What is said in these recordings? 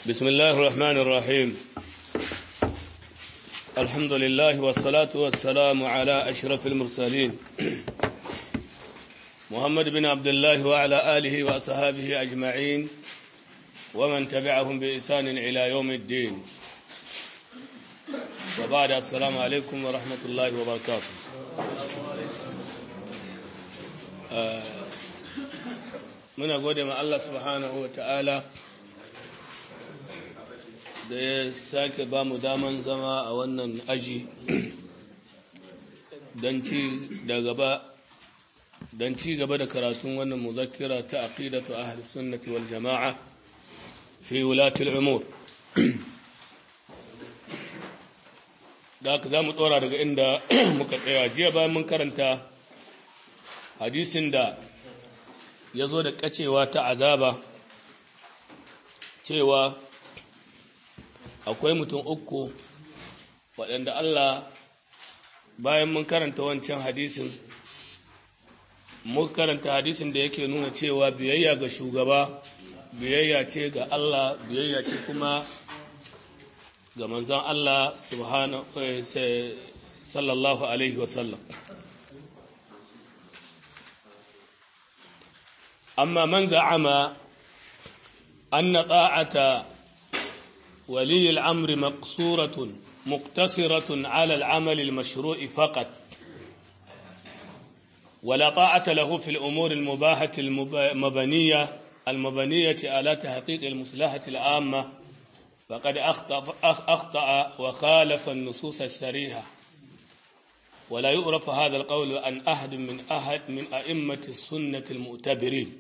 بسم الله الرحمن الرحيم الحمد لله والصلاة والسلام على أشرف المرسلين محمد بن عبد الله وعلى آله وأصحابه أجمعين ومن تبعهم بإحسان إلى يوم الدين وبعد السلام عليكم ورحمة الله وبركاته muna gode ma Allah subhanahu wa ta'ala da ya sake ba mu daman zama a wannan aji don ci gaba don ci gaba da karatun wannan muzakira ta aqidatu ahli sunnati wal jama'a fi wulatil umur da aka za mu tsora daga inda muka tsaya jiya bayan mun karanta hadisin da ya zo da kacewa ta azaba cewa akwai mutum uku waɗanda Allah bayan mun karanta wancan hadisin mun karanta hadisin da yake nuna cewa biyayya ga shugaba biyayya ce ga Allah biyayya ce kuma ga manzon Allah subhanahu sallallahu alaihi wasallam أما من زعم أن طاعة ولي الأمر مقصورة مقتصرة على العمل المشروع فقط ولا طاعة له في الأمور المباحة المبنية المبنية على تحقيق المصلحة العامة فقد أخطأ, أخطأ وخالف النصوص الشريعة ولا يعرف هذا القول عن أحد من أحد من أئمة السنة المؤتبرين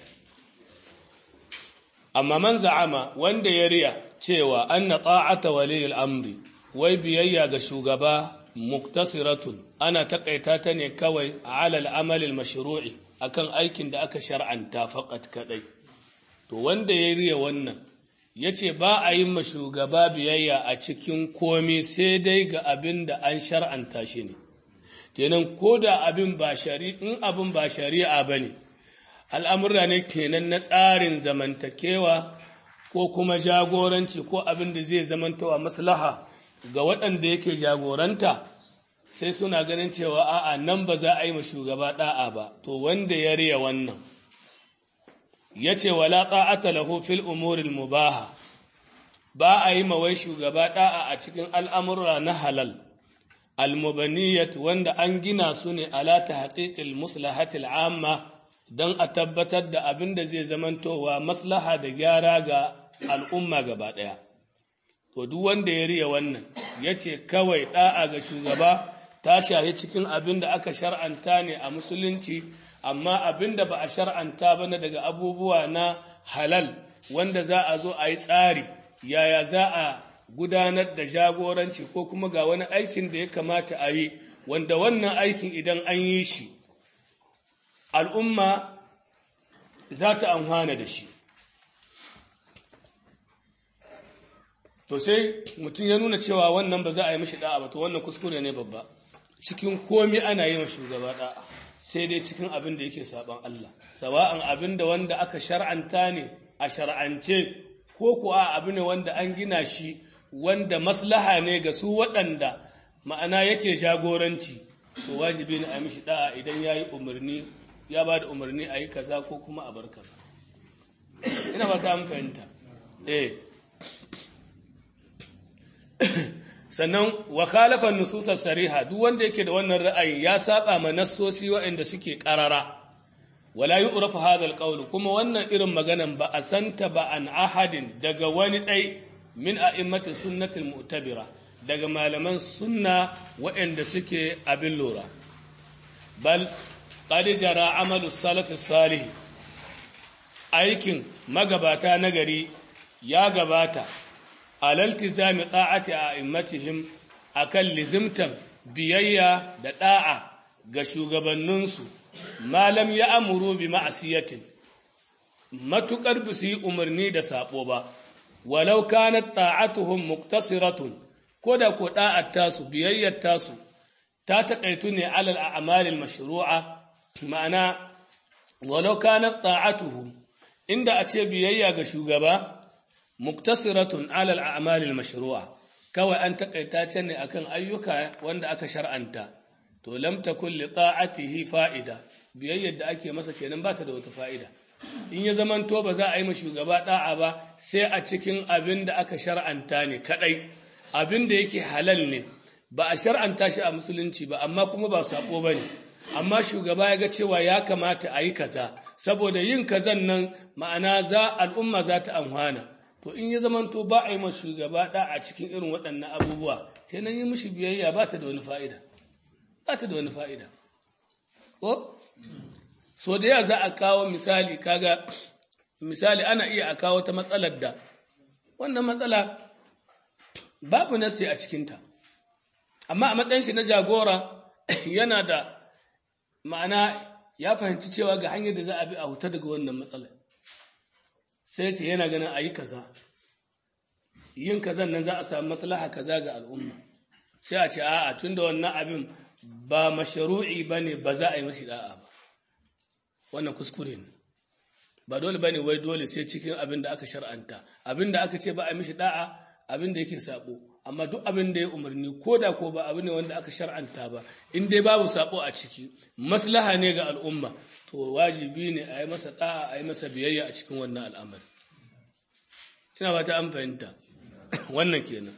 amma man za'ama wanda ya riya cewa anna ta'ata waliyul amri wai biyayya ga shugaba muktasiratun ana takaita ta ne kawai ala al-amal al-mashru'i akan aikin da aka shar'anta faqat kadai to wanda ya riya wannan yace ba a yin shugaba biyayya a cikin komi sai dai ga abin da an shar'anta shi ne kenan koda abin ba shari'a in abin ba shari'a bane al'amurra ne kenan na tsarin zamantakewa ko kuma jagoranci ko abin da zai zamantawa maslaha ga waɗanda yake jagoranta sai suna ganin cewa a'a nan ba za a yi ma shugaba ɗa'a ba to wanda ya riya wannan ya ce wala ta'ata lahu fil umuril mubaha ba a yi ma wai shugaba ɗa'a a cikin al'amurra na halal al-mubaniyat wanda an gina su ne ala ta haƙiƙil muslahatil amma don a tabbatar da abin da zai zamantowa maslaha da gyara ga al'umma gaba ɗaya. To, duk wanda ya riya wannan, ya ce kawai ɗa'a ga shugaba ta shahi cikin abin da aka shar'anta ne a musulunci, amma abin da ba a shar'anta ba na daga abubuwa na halal wanda za a zo a yi tsari, yaya za a gudanar da jagoranci ko kuma ga wani aikin da ya kamata a yi, wanda wannan aikin idan an yi shi. al'umma za ta amfana da shi. To sai mutum ya nuna cewa wannan ba za a yi mashi da'a ba, to wannan kuskure ne babba. Cikin komi ana yi wa shugaba da'a, sai dai cikin abin da yake saban Allah. Sawa'an abin da wanda aka shar'anta ne a shar'ance, ko kuwa abin ne wanda an gina shi wanda maslaha ne ga su waɗanda ma'ana yake jagoranci, to wajibi ne a yi mashi da'a idan ya yi umarni ya ba da umarni a yi kaza ko kuma a bar kaza ina ba ta fahimta eh sannan wa khalafa nususar sariha duk wanda yake da wannan ra'ayi ya saba ma nassosi waɗanda suke karara wala yu'rafu hadha alqawl kuma wannan irin maganan ba a santa ba an ahadin daga wani dai min a'immati sunnatil mu'tabira daga malaman sunna waɗanda suke abin lura bal qad jara amalu salaf salih aikin magabata nagari ya gabata alaltizami ta'ati a'immatihim akan lizimtan biyayya da da'a ga shugabanninsu malam ya amuru bi ma'asiyatin matukar ba su yi umarni da sabo ba walau kanat ta'atuhum muktasiratun ko da ko da'at tasu biyayyar tasu ta taƙaitu ne alal a'malil mashru'a ma'ana walau kanat ta'atuhu inda a ce biyayya ga shugaba muktasiratun alal a'malil mashru'a kawai an takaita ce ne akan ayyuka wanda aka shar'anta to lam takun li ta'atihi fa'ida biyayyar da ake masa kenan ba ta da wata fa'ida in ya zaman to ba za a yi ma shugaba da'a ba sai a cikin abin da aka shar'anta ne kadai abin da yake halal ne ba a shar'anta shi a musulunci ba amma kuma ba sabo bane amma shugaba ya ga cewa ya kamata a yi kaza saboda yin kazan nan ma'ana za al'umma za ta amfana to in ya zamanto ba a yi ma shugaba da a cikin irin waɗannan abubuwa kenan yi mishi biyayya ba ta da wani fa'ida ba ta da wani fa'ida ko so da ya za a kawo misali kaga misali ana iya a kawo ta matsalar da wannan matsala babu nasi a cikinta amma a matsayin shi na jagora yana da ma'ana ya fahimci cewa ga hanyar da za a bi a huta daga wannan matsalar sai ce yana ganin a yi kaza yin kazan nan za a samu maslaha kaza ga al'umma sai a ce a'a tun da wannan abin ba masharu'i ba ne ba za a yi mashi da'a ba wannan kuskure ne ba dole ba ne wai dole sai cikin abin da aka shar'anta abin da aka ce ba a yi mashi da'a abin da yake sabo amma duk abin da ya umarni ko da ko ba abin ne wanda aka shar'anta ba in dai babu sabo a ciki maslaha ne ga al'umma to wajibi ne a yi masa da'a a yi masa biyayya a cikin wannan al'amari ina ba ta an fahimta wannan kenan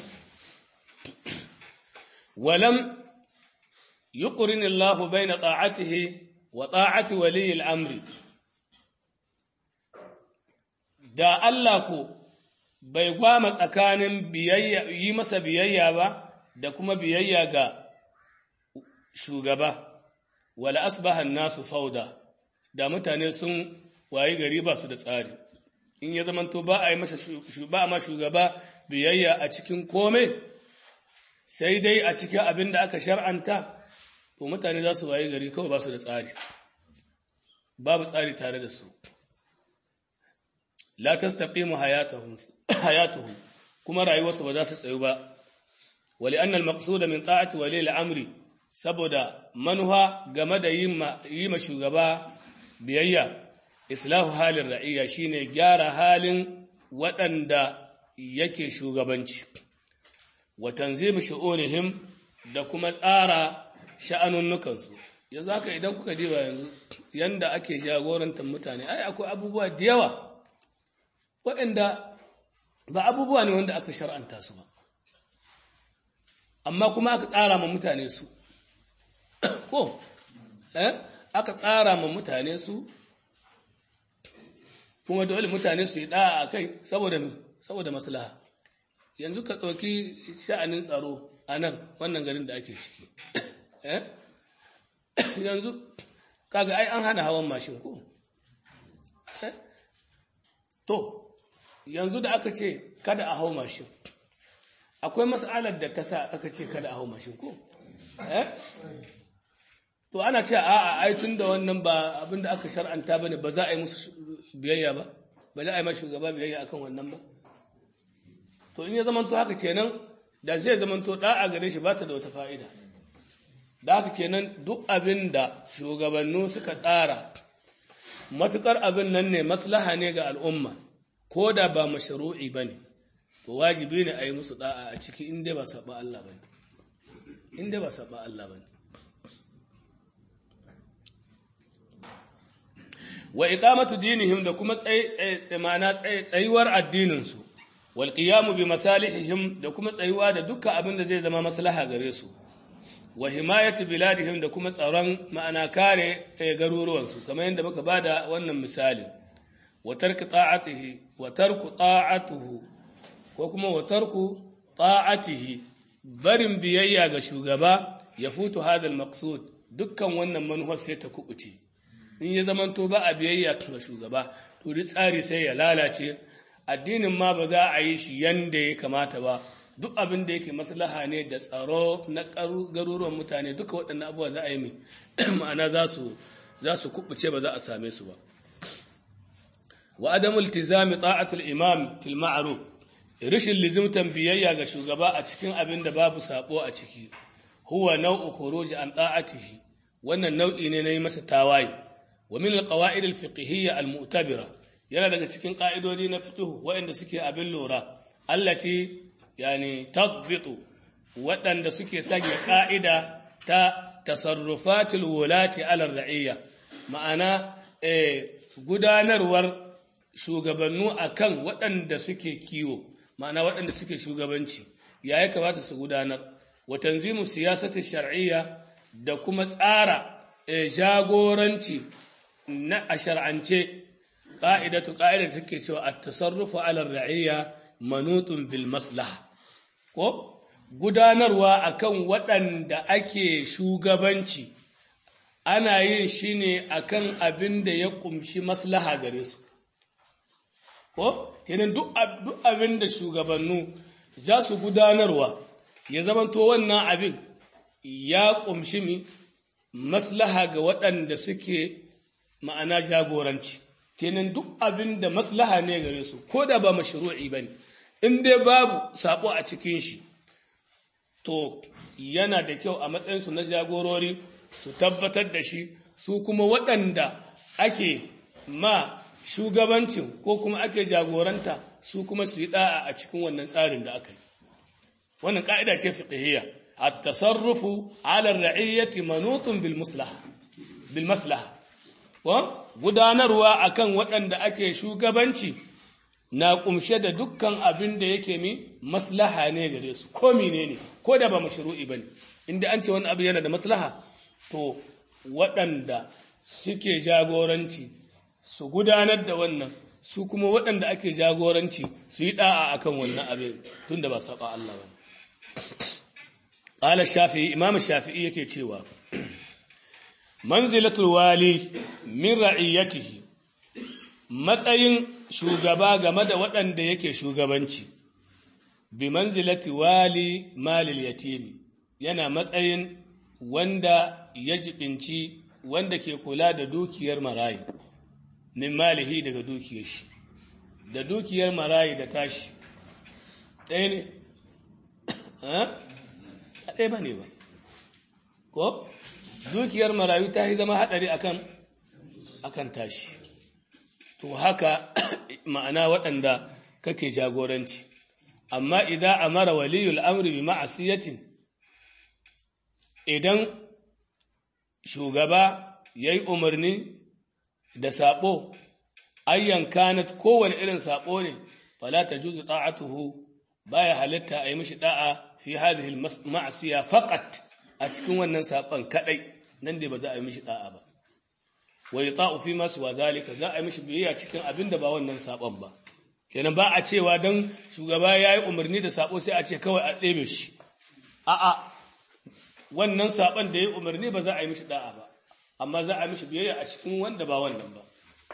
walam yuqrin Allah baina ta'atihi wa ta'ati wali al-amri da Allah ko bai gwama tsakanin biyayya yi masa biyayya ba da kuma biyayya ga shugaba wala asbaha nasu fauda da mutane sun wayi gari ba su da tsari in ya zamanto ba a yi masa ba ma shugaba biyayya a cikin kome sai dai a cikin abin da aka shar'anta to mutane za su wayi gari kawai ba su da tsari babu tsari tare da su la tastaqimu hayatuhum hayatuhum kuma rayuwarsu ba za ta tsayu ba wali annal maqsuda min ta'ati wali al-amri saboda manuha game da yi ma shugaba biyayya islahu halin ra'iyya shine gyara halin waɗanda yake shugabanci wa tanzimu shu'unihim da kuma tsara sha'anunnukansu yanzu haka idan kuka diba yanzu yanda ake jagorantar mutane ai akwai abubuwa da yawa waɗanda ba abubuwa ne wanda aka shar'anta su ba amma kuma aka tsara ma mutane su ko eh aka tsara ma mutane su kuma dole mutane su yi da'a a kai saboda saboda maslaha yanzu ka ɗauki sha'anin tsaro a nan wannan garin da ake ciki eh yanzu kaga ai an hana hawan mashin ko eh to yanzu da aka ce kada a hau mashin akwai mas'alar da ta sa aka ce kada a hau mashin ko eh to ana ce a'a ai tun da wannan ba abinda aka shar'anta bane ba za a yi musu biyayya ba ba za a yi ma shugaba biyayya akan wannan ba to in ya zamanto haka kenan da zai zamanto da'a gare shi ba ta da wata fa'ida da haka kenan duk abin da shugabannu suka tsara matukar abin nan ne maslaha ne ga al'umma ko da ba mashru'i bane to wajibi ne a yi musu da'a a ciki in dai ba saba Allah bane in dai ba saba Allah bane wa iqamatu dinihim da kuma tsaymana tsayuwar addininsu wal qiyamu bi masalihihim da kuma tsayuwa da dukkan abin da zai zama maslaha gare su wa himayatu biladihim da kuma tsaron ma'ana kare garuruwansu kamar yadda muka bada wannan misali wa tarku ta'atihi wa tarku ta'atuhu ko kuma wa tarku ta'atihi barin biyayya ga shugaba ya futu hadal maqsud dukkan wannan manuwar sai ta kubuce in ya zamanto ba a biyayya ga shugaba to duk tsari sai ya lalace addinin ma ba za a yi shi yanda ya kamata ba duk abin da yake maslaha ne da tsaro na garuruwan mutane duka waɗannan abubuwa za a yi ma'ana za su za su kubuce ba za a same su ba wa adamu iltizami ta'atul imam fil ma'ruf rishin lizimtan biyayya ga shugaba a cikin abin da babu sabo a ciki huwa nau'u khuruj an ta'atihi wannan nau'i ne na yi masa tawaye wa min alqawaid alfiqhiyya almu'tabira yana daga cikin ƙa'idodi na fiqh waɗanda suke abin lura allati yani tadbitu waɗanda suke sanya ƙa'ida ta tasarrufatul wulati ala ra'iyya ma'ana gudanarwar shugabannu akan waɗanda suke kiwo ma'ana waɗanda suke shugabanci ya ya kamata su gudanar wa tanzimu siyasatin shar'iyya da kuma tsara jagoranci na a shar'ance ƙa'idatu ƙa'idar take cewa a tasarrufu ala ra'iyya manutun bil maslaha ko gudanarwa akan waɗanda ake shugabanci ana yin shi ne akan abin da ya ƙumshi maslaha gare su ko kenan duk abin da shugabannu za su gudanarwa ya zamanto wannan abin ya ƙumshi mi maslaha ga waɗanda suke ma'ana jagoranci kenan duk abin da maslaha ne gare su ko da ba mashru'i ba ne in dai babu sabo a cikin shi to yana da kyau a matsayinsu na jagorori su tabbatar da shi su kuma waɗanda ake ma shugabancin ko kuma ake jagoranta su kuma su yi ɗa'a a cikin wannan tsarin da aka yi wannan ƙa'ida ce fiqhiyya at-tasarrufu 'ala ar-ra'iyyati manutun bil maslaha bil maslaha wa gudanarwa akan waɗanda ake shugabanci na kumshe da dukkan abin da yake mi maslaha ne gare su ko menene ko da ba mashru'i bane inda an ce wani abu yana da maslaha to waɗanda suke jagoranci su gudanar da wannan su kuma waɗanda ake jagoranci su yi ɗa'a akan wannan abin tun da ba saba Allah ba ƙala shafi'i imam shafi'i yake cewa manzilatul wali min ra'iyatihi matsayin shugaba game da waɗanda yake shugabanci bi manzilati wali malil yatimi yana matsayin wanda ya jibinci wanda ke kula da dukiyar marayi min malihi daga dukiyar shi da dukiyar marayi da tashi ɗaya ne a ɗaya ba ne ba ko dukiyar marayu ta yi zama haɗari akan akan tashi to haka ma'ana waɗanda kake jagoranci amma idan amara waliyul amri bi ma'asiyatin idan shugaba yayi umarni da sabo ayyan kanat kowane irin sabo ne fala tajuzu ta'atuhu baya halitta ayi mishi da'a fi hadhihi al-ma'siya faqat a cikin wannan sabon kadai nan dai ba za a yi mishi da'a ba wa yata'u fi ma suwa zalika za a yi mishi biyayya cikin abin da ba wannan sabon ba kenan ba a cewa dan shugaba yayi umarni da sabo sai a ce kawai a ɗebe shi a'a wannan sabon da yayi umarni ba za a yi mishi da'a ba amma za a yi mishi biyayya a cikin wanda ba wannan ba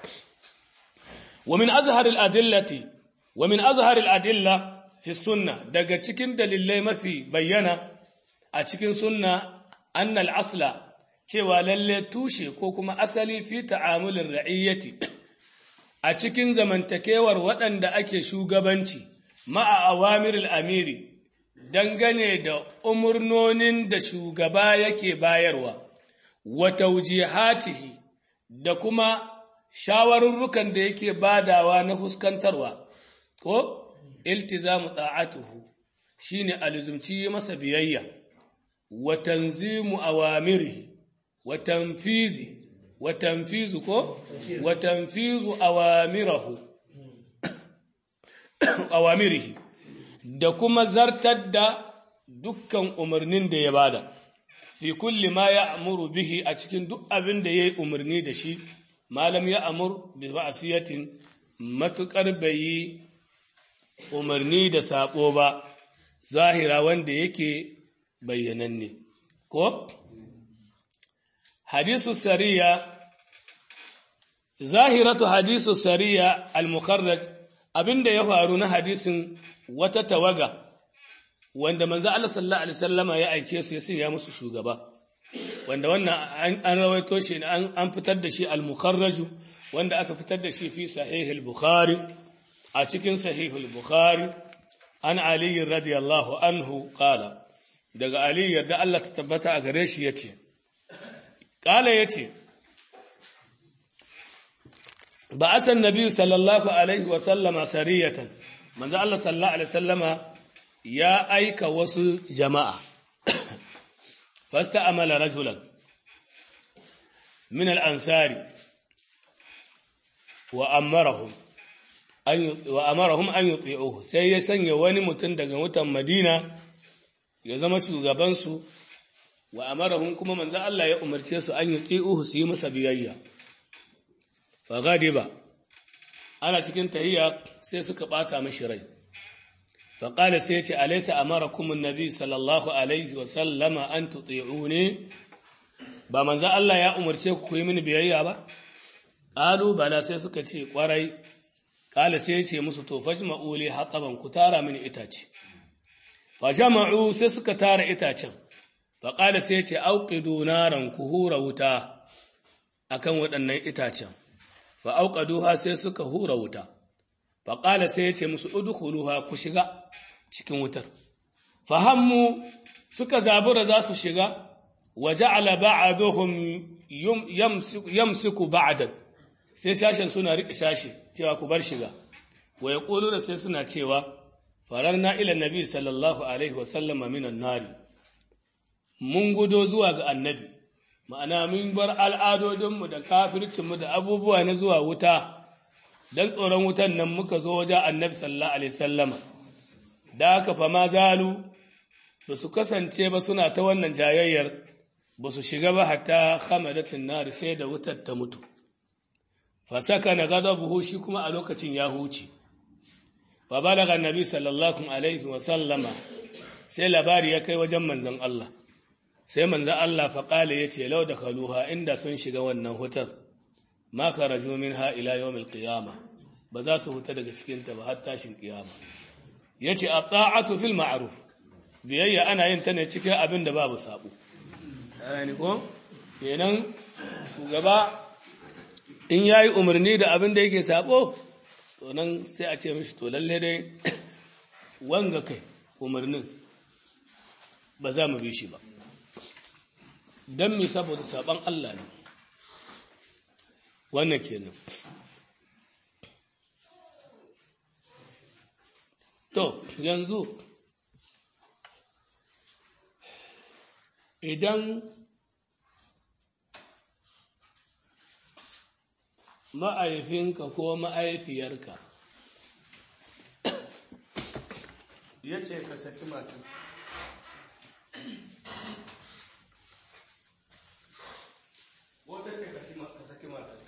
wa min azhar al-adillati wa min azhar al-adilla fi sunna daga cikin dalilai mafi bayyana a cikin sunna anna al-asla cewa lalle tushe ko kuma asali fi ta'amulin ra'iyyati a cikin zamantakewar waɗanda ake shugabanci ma'a awamiril amiri dangane da umurnonin da shugaba yake bayarwa wa taujihatihi da kuma shawarurrukan da yake badawa na fuskantarwa ko iltizamu ta'atuhu shine alizumci masa biyayya wa tanzimu awamirihi وتنفيذ وتنفيذ كو وتنفيذ أوامره أوامره da kuma zartar da dukkan umarnin da ya bada fi kulli ma ya amuru bihi a cikin duk abin da ya yi umarni da shi malam ya amur bi ma'asiyatin matuƙar bai yi umarni da saɓo ba zahira wanda yake bayyananne ko حديث السرية ظاهرة حديث السرية المخرج abinda ya faru na hadisin wata tawaga wanda manzo Allah sallallahu alaihi wasallama ya aike su ya sanya musu shugaba wanda wannan an rawaito shi an fitar da shi al-mukharraj wanda aka fitar da shi fi sahih al-bukhari a cikin sahih al-bukhari an ali radiyallahu anhu qala daga ali yarda Allah ta tabbata a gare shi yace Ƙala ya ce, ba asan nabi sallallahu alaihi wa sallama sariyatan manzo Allah sallallahu alaihi sallama ya aika wasu jama'a fasta amala rajulan min al-ansari wa amarahum wa amarahum an yuti'uhu sai ya sanya wani mutum daga mutan Madina ya zama shugaban su wa amarahum kuma manzo Allah ya umarce su an yuti'uhu su yi masa biyayya fa gadiba ana cikin tahiyya sai suka bata mishi rai fa qala sai ya ce alaysa amarakum an-nabi sallallahu alaihi wa sallama an tuti'uni ba manzo Allah ya umarce ku ku yi mini biyayya ba qalu bala sai suka ce kwarai Kala sai ya ce musu to fajma'u li hataban ku tara mini itace. Fajma'u sai suka tara itacen. Fa kala sai ya ce auqidu naran ku hura wuta akan waɗannan itacen. Fa auqaduha sai suka hura wuta. Fa kala sai ya ce musu udkhuluha ku shiga cikin wutar. Fahammu suka zabura za su shiga wa ja'ala ba'aduhum yamsiku ba'dan sai sashen suna riƙe sashe cewa ku bar shiga wa ya da sai suna cewa farar na ilan nabi sallallahu alaihi wasallama minan nari mun gudo zuwa ga annabi ma'ana mun bar al'adodinmu da kafircinmu da abubuwa na zuwa wuta don tsoron wutan nan muka zo wajen annabi sallallahu alaihi sallama da aka fama zalu ba su kasance ba suna ta wannan jayayyar ba su shiga ba hatta hamadatin nari sai da wutar ta mutu fasaka na buhu shi kuma a lokacin ya huce fa balaga annabi sallallahu alaihi wa sallama sai labari ya kai wajen manzon Allah sai manzon Allah fa kale yace law dakhaluha inda sun shiga wannan hutar ma kharaju minha ila yawm alqiyama ba za su huta daga cikin ta ba har tashin kiyama yace at-ta'atu fil ma'ruf biyayya ana yin ta ne cikin abin da babu sabo yani ko kenan shugaba in ya yi umarni da abin da yake sabo to nan sai a ce mishi to lalle dai wanga kai umarnin ba za mu bi shi ba don mi saboda saban Allah ne wannan kenan to yanzu idan ma'aifinka ko ma'aifiyarka ya ce ka saki matan wata ce ka saki matanka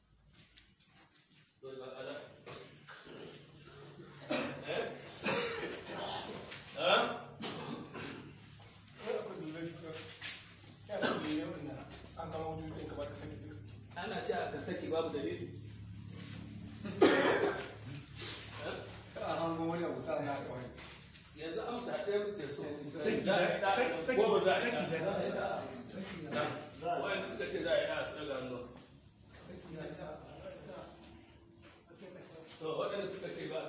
ana ce ka saki babu dalili yanzu amsa ɗaya muke so ko ba za a yi ɗa wayan suka ce za a yi ɗa su daga hannu to waɗanda suka ce ba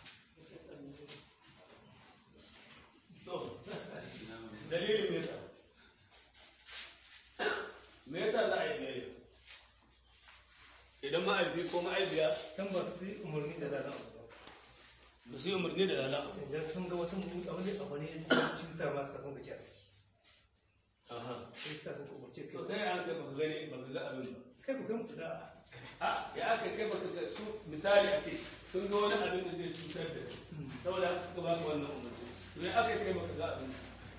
to dalilin me yasa me yasa za a yi biyayya idan ma'aifi ko ma'aifiya can ba su yi umarni da rana ba su yi umarni da lala idan sun ga wata mutum abu ne abu ne cutar masu kasan ka ce a saki aha sai sa sun umarce to kai kai an kai baka gani baka ga abin ba kai ku kai musu da a ya aka kai baka ga su misali a ce sun ga wani abin da zai cutar da kai saboda haka suka baka wannan umarni to ya aka kai baka ga abin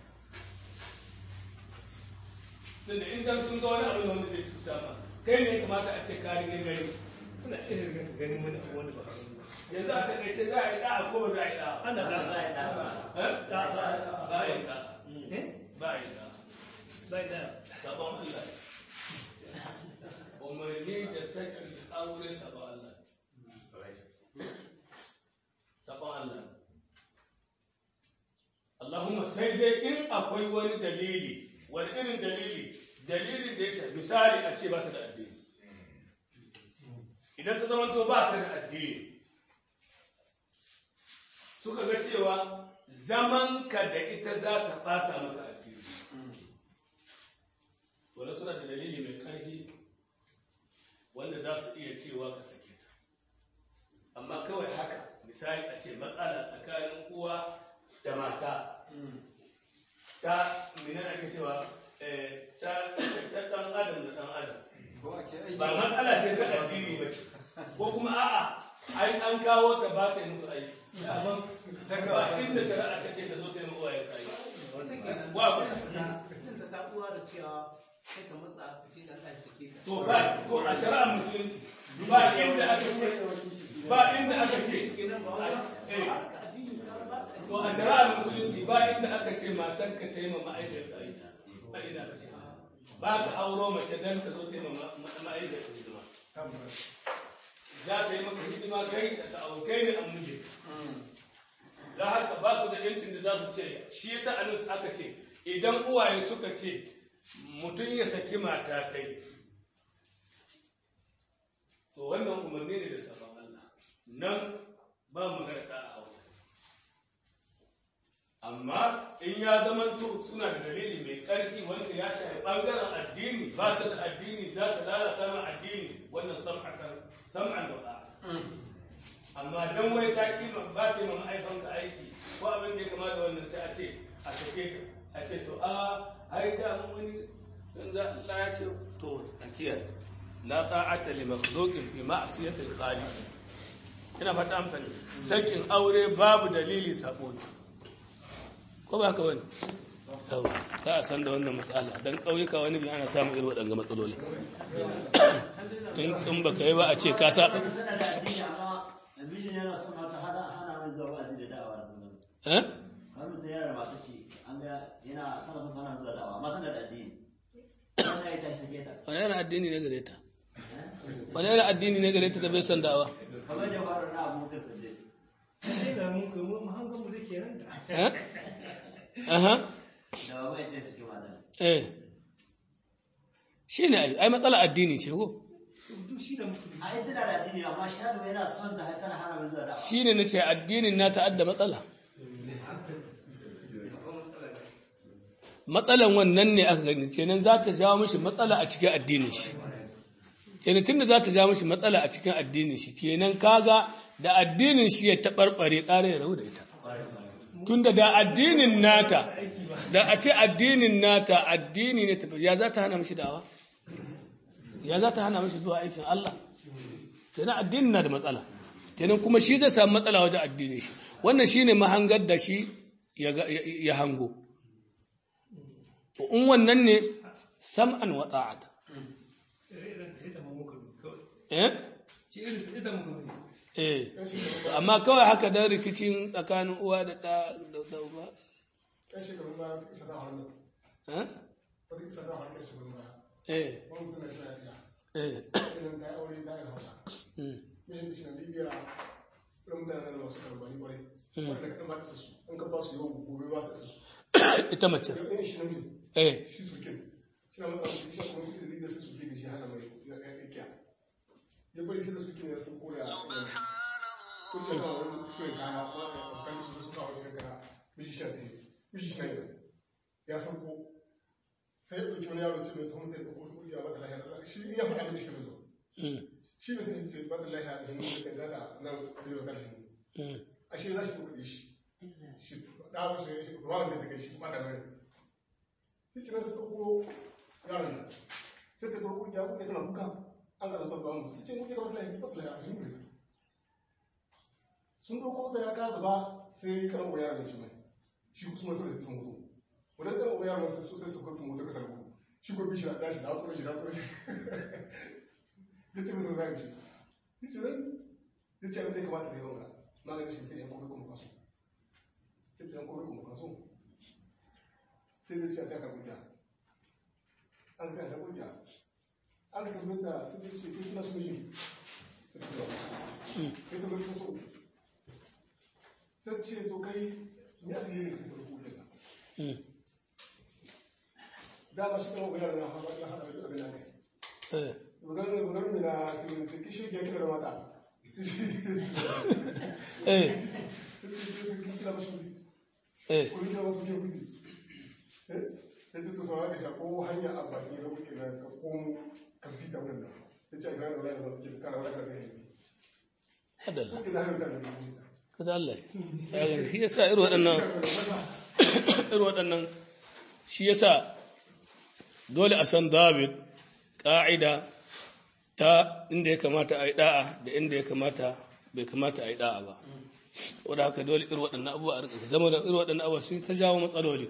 tunda in dan sun ga wani abin wanda zai cuta ma kai ne kamata a ce ka rige gari suna iya rigar ganin wani abu wanda ba a gani ba yanzu a takaice za a yi da'a ko ba za a yi da'a ana da Eh? ba a yi da'a eh ba a yi da'a bai da sabon Allah umarni da saki aure sabon Allah sabon Allah Allahumma sai dai in akwai wani dalili wani irin dalili dalilin da ya shafi misali a ce ba ta da addini idan ta zama to ba ta da addini suka ga cewa zamanka da ita za ta ɓata maka addini wanda suna da dalili mai ƙarfi wanda za su iya cewa ka sake ta amma kawai haka misali a ce matsala tsakanin uwa da mata ta mina ake cewa eh, ta ta dan adam da dan adam ba matsala ce ta addini ba ce ko kuma a'a ai an kawo ta ba ta yi musu aiki amma ba inda shari'a ta ce ka zo ta yi mawa ya kai wa ba da ta uwa da cewa sai ka matsa ka ce dan ɗan sake ka to ba ko a shari'ar musulunci ba inda aka ce ba inda aka ce kenan ba wai eh, addini ka ba ta to a shari'ar musulunci ba inda aka ce matan ka ta yi ma ma'aikata aiki ba inda aka ce ba ka auro mace dan ka zo ta yi ma ma'aikata hidima za ta yi maka hidima kai da ta aukai ne an muje da haka ba su da yancin da za su ce shi yasa a nusu aka ce idan uwaye suka ce mutum ya saki mata ta yi to wannan umarni ne da sabon Allah nan ba magana da a aure amma in ya zama to suna da dalili mai ƙarfi wanda ya shafi ɓangaren addini ba ta da addini za ta lalata ma addini wannan sam'atan sam'an wa da'a amma dan wai ta kima ba ta ma ma'aikanka aiki ko abin da ya kama da wannan sai a ce a sake ka a ce to a ai da mun wani dan za Allah ya ce to a kiyaye la ta'ata li makhluqin fi ma'siyati al-khaliq ina fata an fani sakin aure babu dalili sabo ne ko ba haka wani yau za a san da wannan matsala don ƙauyuka wani bi ana samun irin waɗanga matsaloli in in ba ka yi ba a ce ka saba tana da addini amma mijin yana son mata hana hana mai zuwa wa'azi da da'awa da sauran eh kamar mutum yana da masu ce an ga yana tana son tana zuwa da'awa amma tana da addini wannan ya tashi sake ta wani yana addini ne gare ta wani yana addini ne gare ta da bai san da'awa kamar da ya faru na abokan sanje sai da mun kai mu hangan mu da kenan da eh aha da ba mai tashi sake mata eh shi ne ai ai matsala addini ce ko duk shi da muke a ita tana da addini amma shadu yana son ta tana hana mai zuwa da'awa shi ne na ce addinin na ta'adda matsala matsalan wannan ne aka gani kenan za ta jawo mishi matsala a cikin addinin shi kenan tunda za ta jawo mishi matsala a cikin addinin shi kenan kaga da addinin shi ya taɓarɓare ƙara ya rabu da ita tunda da addinin nata da a ce addinin nata addini ne tafi ya za ta hana mishi dawa ya za ta hana mishi zuwa aikin Allah kenan addinin na da matsala kenan kuma shi zai samu matsala wajen addinin shi wannan shine mahangar da shi ya ga- ya ya hango to in wannan ne sam'an wa ta'ata irin ta ita mu muka bi kawai eh shi irin ta ita muka bi eh amma kawai haka dan rikicin tsakanin uwa da da da da uba yan shekarun baya wata isa da hannu eh wata isa da hannu shekarun baya eh wani mutum na shi na iya eh irin ta yi aure ta yi hausa mm, mishin da shi na libya irin mutane na masu karbani kwarai wanda kaɗan ba ta isa su an ka ba su yau gobe ba su isa su ita mace da ɗayan shi na mijin eh shi sukin shi na matsa su shi kuma kuɗi da libya sai suke da shi hana mai ya ƙaƙƙiya ya bari sai da suke ne sun koya kuɗi da wani suyin kaya ma da ɗaukar su su kawo suyin kaya mishi sha ɗaya mishi sha ɗaya ya san ko sai ya ɗauki wani yaro ce mai tuhum zai ɗauko wata ƙungiya mata lahiya shi in ya faɗa da mishi zo mm, shi ne sai ya ce mata lahiya da hannu da kan gada nan sai ya kashi mm, a shi za shi kuɗi shi shi da ba shi shi ba wanda take shi ba da bane shi ce nan sai ɗauko yaron nan sai ta ɗauko ƙungiya ƙungiya tana kuka an ga zata ba mu sai ce ƙungiya mata lahiya mata lahiya a cikin gari sun ɗauko da ya ka gaba sai kan uwa yaron da shi mai shi kuma sai da sun mutu wannan kan uwa yaron sai sai su kuma sun mutu kasar gudu shi ko bishi da shi da tsoro shi da tsoro shi ya ce masa zai shi shi ce nan ya ce abin da ya kamata da yawan ga maganin shi ta yan kome kuma kaso ta yan kome kuma kaso sai da ce a taka kuɗa an ka taka kuɗa an ka tabbata sai da ce ke kina so mishi ta tabbata sun so sai ce to kai ni aka yi ne ka tabbata kuɗa ka mm, dama shi kan wayar na haɗa ya haɗa da abin da kai eh bazan bazan mina sai sai kishi ya kira da mata eh kila mashi kuɗi eh ko kila masu kuɗi kuɗi eh ya ce to sauran ka sha ko hanya a baki na kuɗi na ka komo ka bi ta wurin nan ya ce a gina da wani zama kuɗi kana wani ka gani hadalla ina hana mutane da duniya kada Allah ya gani shi yasa irin waɗannan irin waɗannan shi yasa dole a san David ƙa'ida ta inda ya kamata a yi da'a da inda ya kamata bai kamata a yi da'a ba wadda haka dole irin waɗannan abubuwa a rika zama da irin waɗannan abubuwa sun ta jawo matsaloli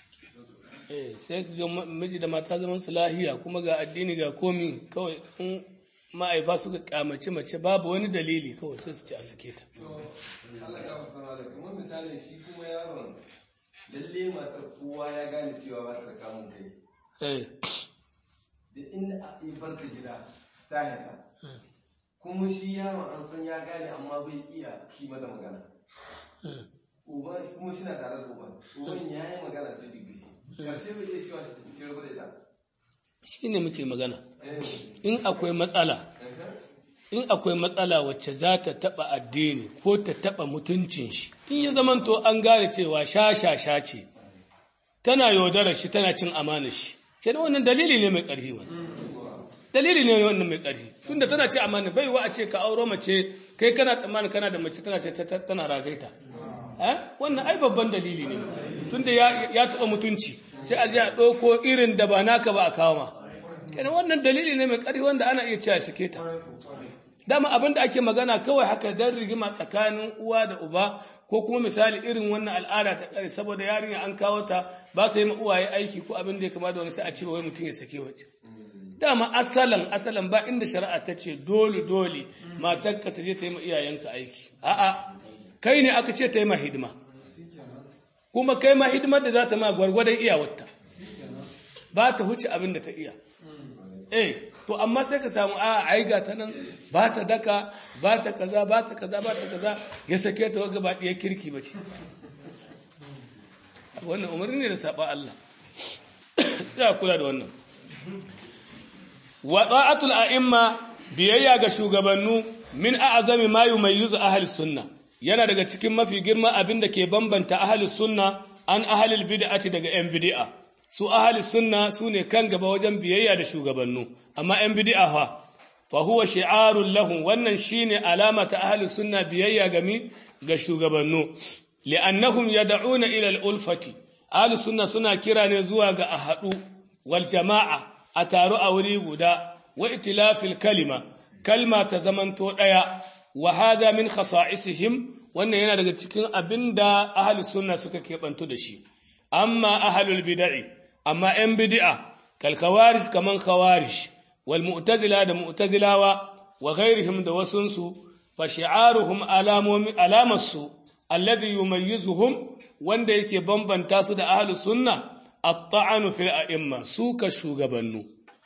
eh sai ka ga ma- miji da mata zaman su lahiya kuma ga addini ga komi kawai in ma'aifa suka kyamace mace babu wani dalili kawai sai su ci a sake ta Allah ya fara da kamar misalin shi kuma yaron lalle matar kowa ya gane cewa ba ta da kamun kai eh da inda a yi bar ta gida ta hita kuma shi yaron an san ya gane amma bai iya shi mata magana uba kuma shi na tare da uban uban ya yi magana sai duk shi karshe bai iya cewa shi ci rabu da ita shi ne muke magana Eh, in akwai matsala eh, in akwai matsala wacce za ta taɓa addini ko ta taɓa mutuncin shi in ya zamanto an gane cewa sha-sha-sha ce tana yaudarar shi tana cin amanar shi ke wannan dalili ne mai ƙarfi wani dalili ne wannan mai ƙarfi tunda tana ce amana bai wa a ce ka auro mace kai kana tsammanin kana da mace tana ce ta- ta- tana ragaita eh wannan ai babban dalili ne tunda ya ya taɓa mutunci sai a je a ɗauko irin da ba naka ba a kawo ma kenan wannan dalili ne mai ƙarfi wanda ana iya cewa sake ta dama abin da ake magana kawai haka dan rigima tsakanin uwa da uba ko kuma misali irin wannan al'ada ta kare saboda yarinya an kawo ta ba ta yi ma uwaye aiki ko abin da ya kama da wani sai a ce wai mutum ya sake waje dama asalan asalan ba inda shari'a ta ce dole dole matarka ta je ta yi ma iyayenka aiki a'a kai ne aka ce ta yi ma hidima kuma kai ma hidimar da za ta ma gwargwadon iyawarta ba ta huce abin da ta iya eh to amma sai ka samu a ai ga ta nan ba ta daka ba ta kaza ba ta kaza ba ta kaza ya sake ta waga ba ɗiyar kirki ba ce wannan umarni ne da saba Allah ya kula da wannan wa ta'atul a'imma biyayya ga shugabannu min a'zami ma yumayyizu ahli sunna yana daga cikin mafi girma abinda ke bambanta ahli sunna an ahli bid'ati daga yan bid'a su ahli sunna sune kan gaba wajen biyayya da shugabannu amma yan bid'a fa fa huwa shi'arun lahum wannan shine alama ta ahli sunna biyayya ga mi ga shugabannu li'annahum yad'una ila al-ulfati ahli sunna suna kira ne zuwa ga ahadu wal jama'a a taru a wuri guda wa itilafil kalima kalma ta zamanto daya wa hada min khasa'isihim wannan yana daga cikin abinda ahli sunna suka kebantu da shi amma ahlul bid'i amma yan bid'a kal khawarij kaman khawarij wal mu'tazila da mu'tazilawa wa ghairihim da wasunsu fa shi'aruhum alamomi alamarsu alladhi yumayyizuhum wanda yake bambanta su da ahlus sunna at-ta'anu fil a'imma suka shugabannu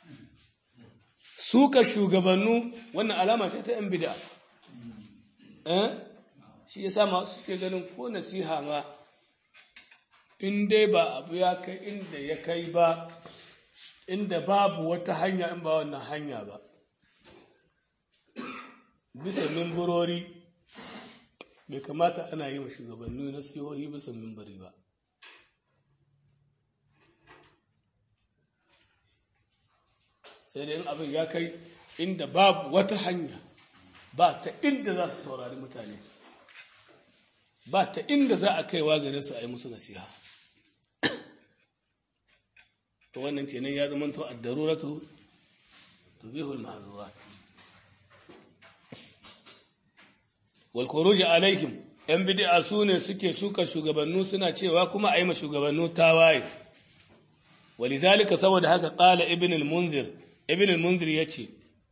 suka shugabannu wannan alama ce ta yan bid'a eh shi yasa masu suke ganin ko nasiha ma in dai ba abu ya kai inda ya kai ba inda babu wata hanya in ba wannan hanya ba bisa mimbarori bai kamata ana yi wa shugabanni nasihohi bisa mimbari ba sai dai in abin ya kai inda babu wata hanya ba ta inda za su saurari mutane ba ta inda za a kaiwa gare su a yi musu nasiha to wannan kenan ya zama to ad-daruratu tubihul mahzurat wal khuruj alaihim yan bid'a sune suke suka shugabannu suna cewa kuma a yi ma shugabannu tawaye walidhalika saboda haka qala ibn al-munzir ibn al-munzir yace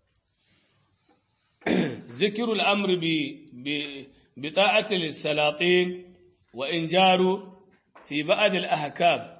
ذكر الأمر بطاعة السلاطين وإن جاروا في بعض الأحكام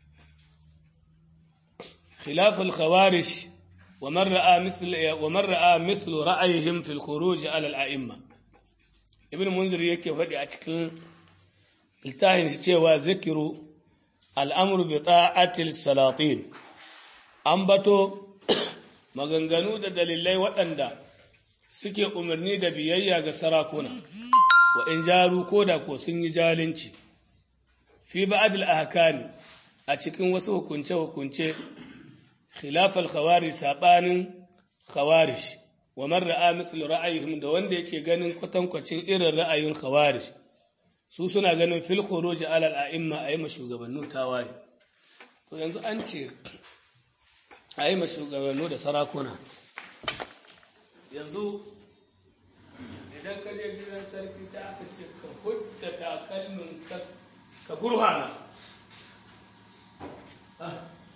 خلاف الخوارج ومن رأى مثل ومن رأى مثل رأيهم في الخروج على الأئمة ابن منذر yake faɗi a cikin littafin shi cewa zikiru al'amru bi ta'atil salatin an bato maganganu da dalilai waɗanda suke umarni da biyayya ga sarakuna wa in jaru ko da ko sun yi jalinci fi ba'dil ahkami a cikin wasu hukunce hukunce khilafal khawarij sabanin khawarij wa man ra'a mislu ra'ayihim da wanda yake ganin kwatankwacin irin ra'ayin khawarij su suna ganin fil khuruj ala al-a'imma ayyama shugabannu tawaye to yanzu an ce ayyama shugabannu da sarakuna yanzu idan ka je gidan sarki sai aka ce ka hudda takalmin ka ka gurhana Ah.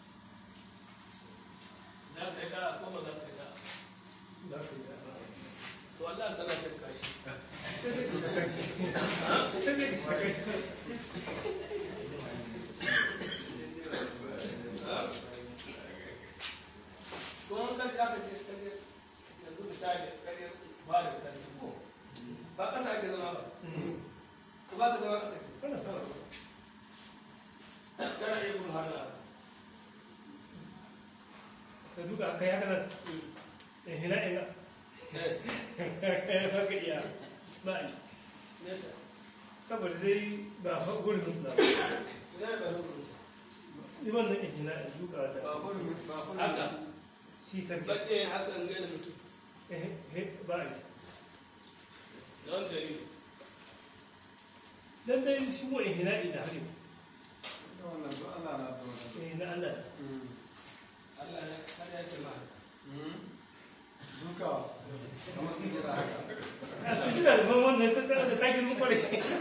za ka yi da ko ba za ka yi da to Allah ka za ka kashi kuma kan da aka ce kare yanzu misali kare ba da sarki ko ba kasa ake zama ba ko ba ka zama kasa kana iya gudu hannu ka duka aka ya kanar in hina ina ba ka iya ba a yi nesa saboda dai ba gurin musu na ina da hukunci ni wannan in hina in duka da haka shi sarki baƙe hakan gani mutum Eh, eh, ba a yi da wani dalili dan dai shi mu in hina ina hari wannan to Allah na to eh na Allah Allah ne kada ya ce ma duka kamar sun jira haka a su shi da ban wannan ta da ta girma kwarai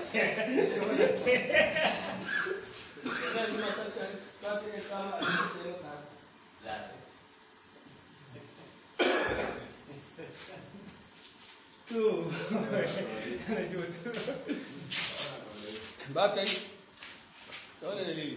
zai yi matar ka za ta iya kama a cikin sai maka haka to ana ji wata ba ta yi ta wani dalili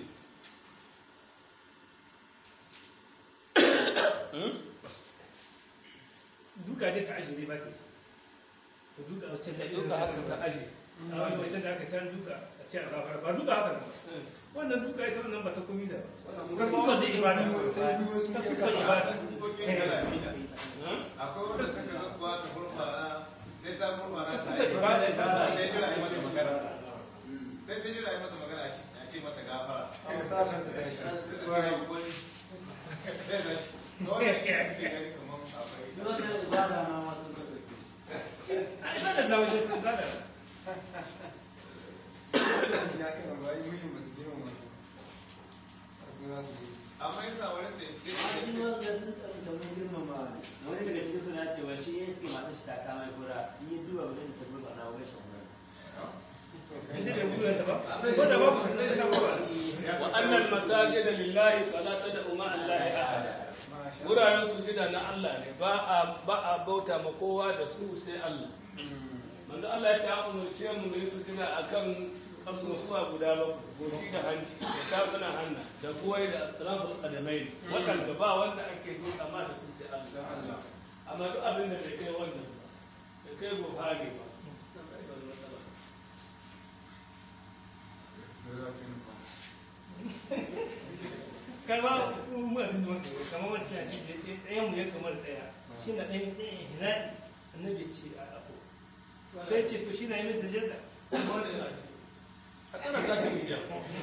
duka dai ta ajiye ba ta yi to duka a wancan da duka haka ta aje a wani wancan da aka san duka a ce a gafara ba duka haka nan ba wannan duka ita wannan ba ta komi da ba ka sufa da ibada sai biyu sun ka ke sufa kasa ibada akwai wanda suka ga kuwa ta gurfana sai ta gurfana ka ta sufa ibada ta ba sai jira yi mata magana sai ta jira yi mata magana a ce- a ce mata gafara an sashen da ya sai ta ce ya gwani sai da shi da wanda shi ake gani kamar akwai Shi wannan ibada ma wasu ka ɗauke shi. ibada na wajen sun ibada ya kai ba yi muhim ba su girma ma su za su yi amma yasa wani ce A cikin wanda tun da mun girmama ne. Wani daga cikin suna cewa shi ya suke matar shi ta kama kura in yi duba wajen da ta gurba na wani shan wani. inda bai buɗe ta ba wanda babu sun da suka ba wa annal masajida lillahi fala tad'u ma allahi ahada wuraren sujida na Allah ne ba a ba a bauta ma kowa da su sai Allah manzo Allah ya ce a umurce mu mu yi sujida akan kasusuwa guda bakwai goshi da hanci da tafunan hannu da kuwai da atraful qadamai waɗanda ba wanda ake duka ma da su sai Allah amma duk abin da bai kai wannan ba bai kai buhari ba nan bai da wani matsala kalma mu abin da muka yi kamar wancan a cikin ya ce ɗayan mu ya kamar ɗaya shi na ɗayan ɗayan hinaɗi annabi ya ce a ako sai ce to shi na yi mai sajada kuma wanda yana ji a tsara tashi miliyan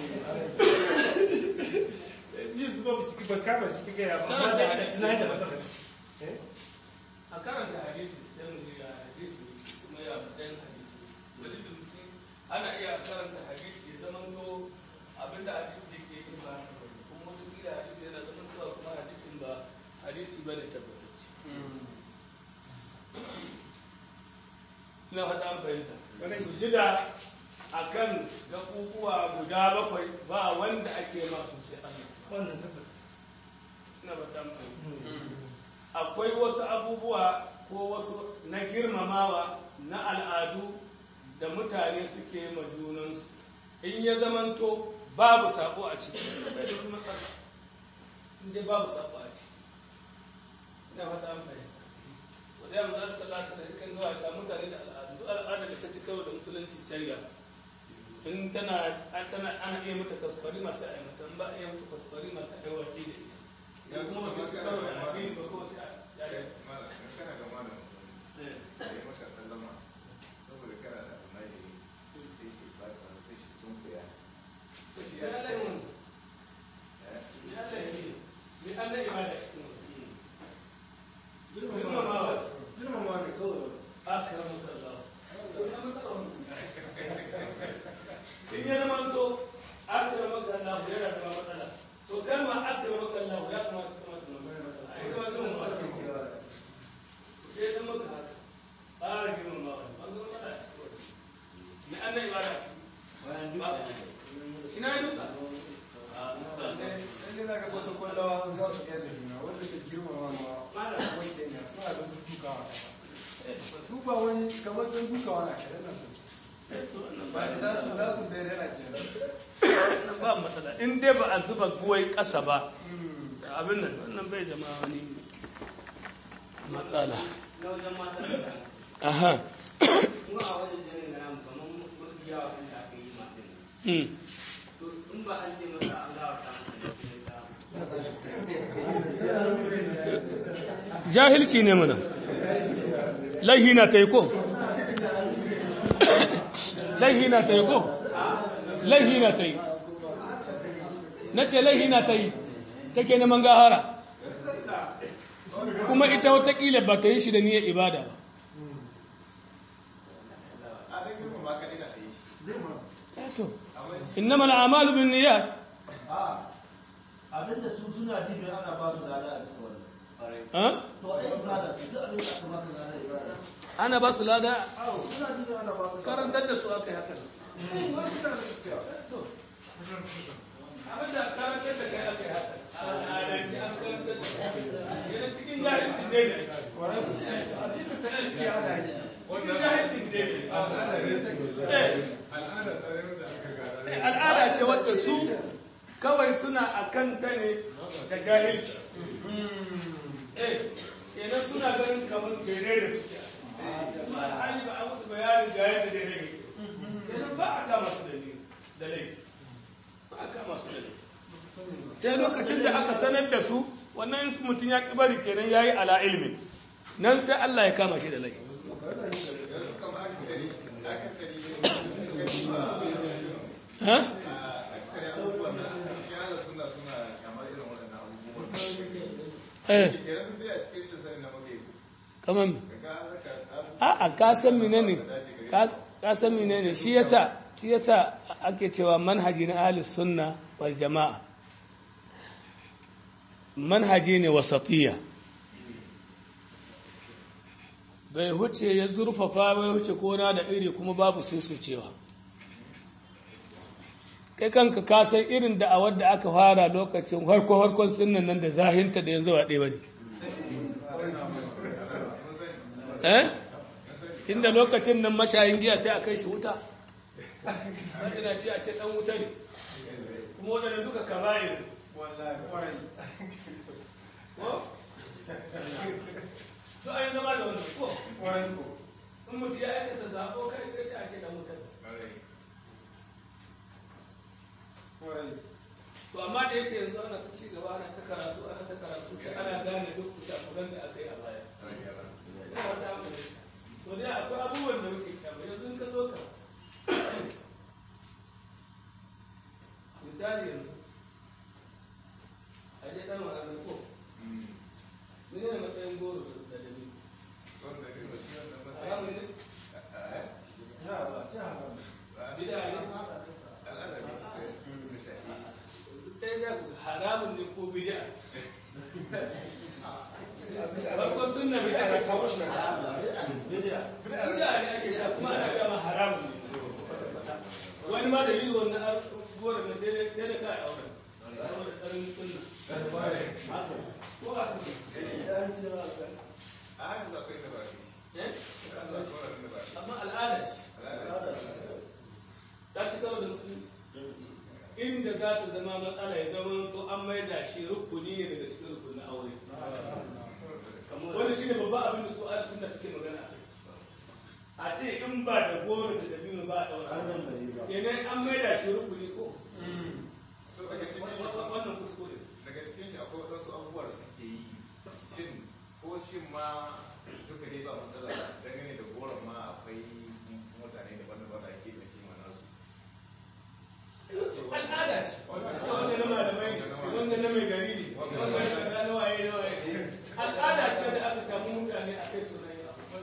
ji su ba su ba kama shi kika ya ba amma da ana tunanin da masana a karanta hadisi sai mu ji ya hadisi kuma ya matsayin hadisi wani da mutum ana iya karanta hadisi ya zama to abinda hadisi yake yi ba haka bane kuma wani kila hadisi yana zama to kuma hadisin ba hadisi ba ne tabbatacce ina fata an fahimta su ji da akan gaɓuɓuwa guda bakwai ba wanda ake masu sai Allah wannan tabbata ina fata an fahimta akwai wasu abubuwa ko wasu na girmamawa na al'adu da mutane suke ma junansu in ya zamanto babu sabo a ciki bai da wani matsala in dai babu sabo a ciki ina fata an fahimta so da yamma za ta salata da kan zuwa ya mutane da al'adu duk al'ada da ta ci karo da musulunci sai ya in tana tana ana iya mata kaskwari masu a mata in ba a iya mata kaskwari masu a watsi da ita ya kuma ba ta ci karo da addini ba kawai sai a yare malam kana da malam da ya maka sallama saboda kana da almajiri sai shi ba ka sai shi sun kuya sai ya ya laifin eh ya laifin ni an na ibada cikin wasu girmamawa girmamawa lada a ciki ina duka Lalle za ka kwata kwallawa za su kai da juna wanda ke girmama ma wacce ne suna da dukawa su ba wani kamar sun dukawa na kai yana sun ba da su da su daidai na ke wannan ba matsala in dai ba a zuba guwai ƙasa ba abin nan wannan bai zama wani matsala na wajen matan da aha kuma a wajen janin gana kamar mafi yawa kan da aka yi matan hmm. to in ba an ce masa an gawa ta masa ne kuma ta jahilci ne mana laihi na ta yi ko laihi na ta yi ko laihi na ta yi na ce laihi na ta yi take neman gahara kuma ita watakila ba ta yi shi da niyyar ibada ba a dan girma ma kaɗai na a yi shi Eto, innama al'amalu bin niyyat abinda su suna jin ana ba su lada a cikin wannan ha? to ai ibada ce duk abin da aka baka lada ibada ana ba su lada awo suna jin ana ba su karantar da su aka yi haka abinda karantar da kai aka yi haka al'adanci an karantar da kai yana cikin jahilci ne ne cikin jahilci ne ne Eh, al'ada tsayar da aka gara eh, al'ada ce wadda su kawai suna a kanta ne da jahilci eh kenan suna ganin kamar bere da suke kuma alhali ba a musu bayanin ga yadda da ne kenan ba a kama su da ne da laifi ba a kama su da laifi sai lokacin da aka sanar da su wannan in mutum ya ƙi bari kenan ya yi ala ilmin nan sai Allah ya kama shi da laifi ha? aksari abubuwan da cikin ala suna suna kamar irin waɗannan abubuwan eh kenan duk dai a cikin shi sani na muke kamar me ga harka a'a ka san menene ka ka san menene shi yasa shi yasa ake cewa manhaji na ahli sunna wal jama'a manhaji ne wasatiyya bai huce ya zurfafa bai huce kona da iri kuma babu cewa. kai kanka ka san irin da'awar da aka fara lokacin harko harkon sunnan nan da zahinta da yanzu ba ɗaya bane eh inda lokacin nan mashayin giya sai a kai shi wuta ina ce a ce dan wuta ne kuma waɗanda duka kaba'ir wallahi kwarai ko to ai zama da wannan ko kwarai ko in mutum ya aikata sabo kai sai sai a ce dan wuta ne kwarai to amma da yake yanzu ana ta ci gaba ana ta karatu ana ta karatu sai ana gane duk kusakuran da aka yi a baya ina wata hankali so dai akwai abubuwan da muke kyamma yanzu in ka zo ka misali yanzu a je ɗan wa'azin ko mene ne matsayin goro da dami haramun ne bida ne ɗaya za ku haramun ne ko bida farkon sunna bida ne ko bida ne ake sa kuma ana gama haramun ne wani ma da yi wannan goron na sai da sai da kai auren saboda tsarin sunna ko ba ku a hannun akwai da ba shi eh akwai da ba shi amma al'ada ce ta ci karo da musulunci inda za ta zama matsala ya zama to an maida shi rukuni ne daga cikin rukunin aure wani shi ne babban abin da su ala suna suke magana a ce in ba da goro da dabino ba a ɗaura kenan an maida shi rukuni ko to daga cikin shi wannan kuskure daga cikin shi akwai waɗansu abubuwa da suke yi shin ko shin ma duka dai ba matsala dangane da goron ma akwai mutane daban-daban da ake da kima nasu al'ada ce wanda na malamai ne wanda na mai gari ne wanda na waye na waye al'ada ce da aka samu mutane a kai suna yin abu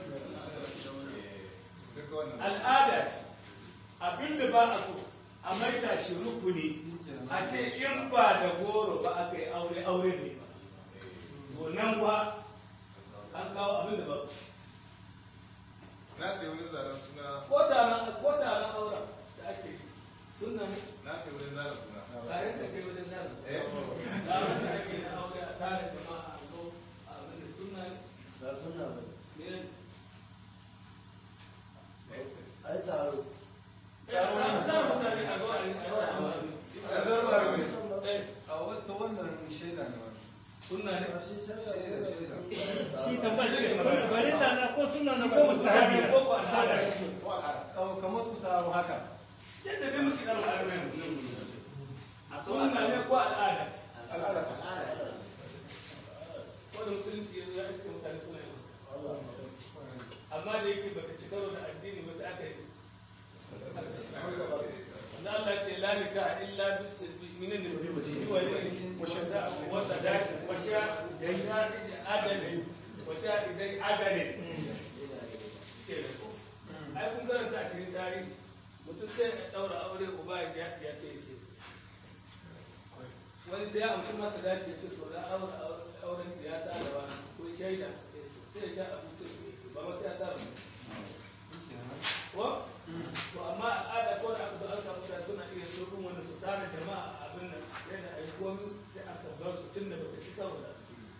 duka wannan al'ada ce abinda ba a so a maida shi rukuni a ce in ba da goro ba aka yi aure aure ne ba to nan ba an kawo abinda ba na ce wani zaren suna ko taron ko taron auren taron da ake na aure a tare jama'a a zo a abin da sunna ne ba suna ba ne ai taro a wata wannan shaida ne wani sunna ne shaida shaida shi tambaya shi ne farilla na ko sunna na ko mustahabi na ko ko al'ada Kawo kamar su taro haka yadda bai muke ɗaura armen sunna ne ko al'ada al'ada ta wanda musulunci yanzu ya iske mutane suna yi amma da yake baka ci karo da addini ba sai aka yi wanda Allah ce la nika illa bis minin da bi wali wa shada wa sadaq wa sha ya adalin wa sha idai adalin ai kun karanta a cikin tarihi mutum sai ya daura aure uba ya ya ce ce wani sai ya amshi masa dace ce to na aure auren ya ta da wani ko shaida sai ya abu ce ba ma sai ya tara ko to amma al'ada ko da aka zo an samu mutane suna iya so din wanda su tara jama'a a abin nan yadda ai komi sai aka bar su tunda baka ci karo da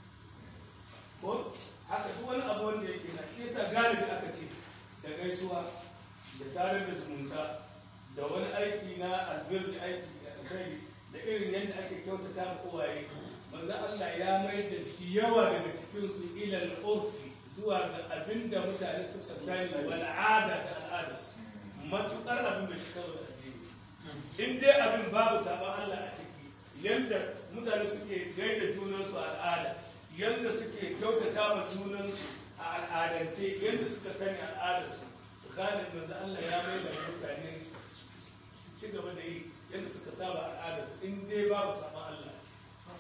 ko haka duk wani abu wanda yake na shi yasa galibi aka ce da gaisuwa da sadar da zumunta da wani aiki na albir da aiki da alkhairi da irin yadda ake kyautata ma uwaye manzo Allah ya mai da yawa daga cikin su ilal urfi zuwa ga abin da mutane suka sani wal ada da al'adarsu matukar abin da shi karo da addini in dai abin babu sabon Allah a ciki yadda mutane suke gaida junansu a al'ada yadda suke kyautata ma junansu a al'adance yadda suka sani al'adarsu kanin manzo Allah ya mai da mutane su ci gaba da yi yadda suka saba al'adarsu in dai babu sabon Allah a ciki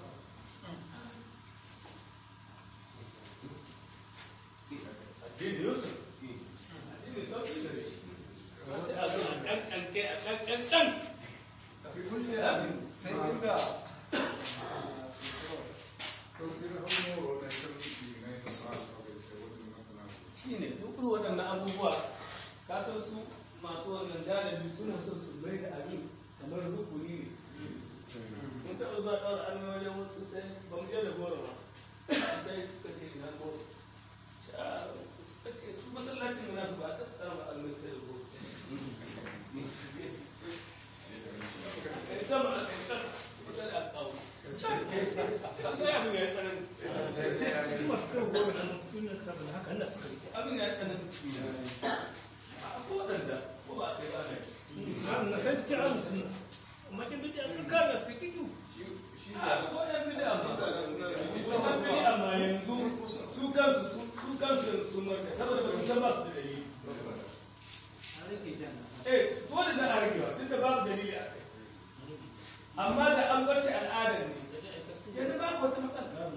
addini yusuf addini sauki gare shi wasu a zo a kankanke a kankankan fi kulle abin sai inda shi ne duk irin waɗannan abubuwa ka san su masu wannan galibi suna son su mai da abin kamar rukuni ne mun taɓa zuwa ɗaura an wajen wasu sai ba mu je da goro ba sai suka ce ina goro suka ce su masallacin mu nasu ba ta tsara ba almai sai da goro kai sama a kai kasa kusa da alƙawu kan ga abin ya yi tsanani masu kan goma da mutum na saboda haka Allah suka yi abin ya yi tsanani a ko waɗanda ko ba a kai ba ne na san cikin ahlus sunna amma kin bi da ka kana suka kiju a ko ɗan bid'a ma ɗan bid'a ma yanzu su kansu su kansu sun marka saboda ba su san ba su da dalili eh dole za a rage wa tunda babu dalili a kai amma da an bar shi al'adar ne yanzu babu wata matsala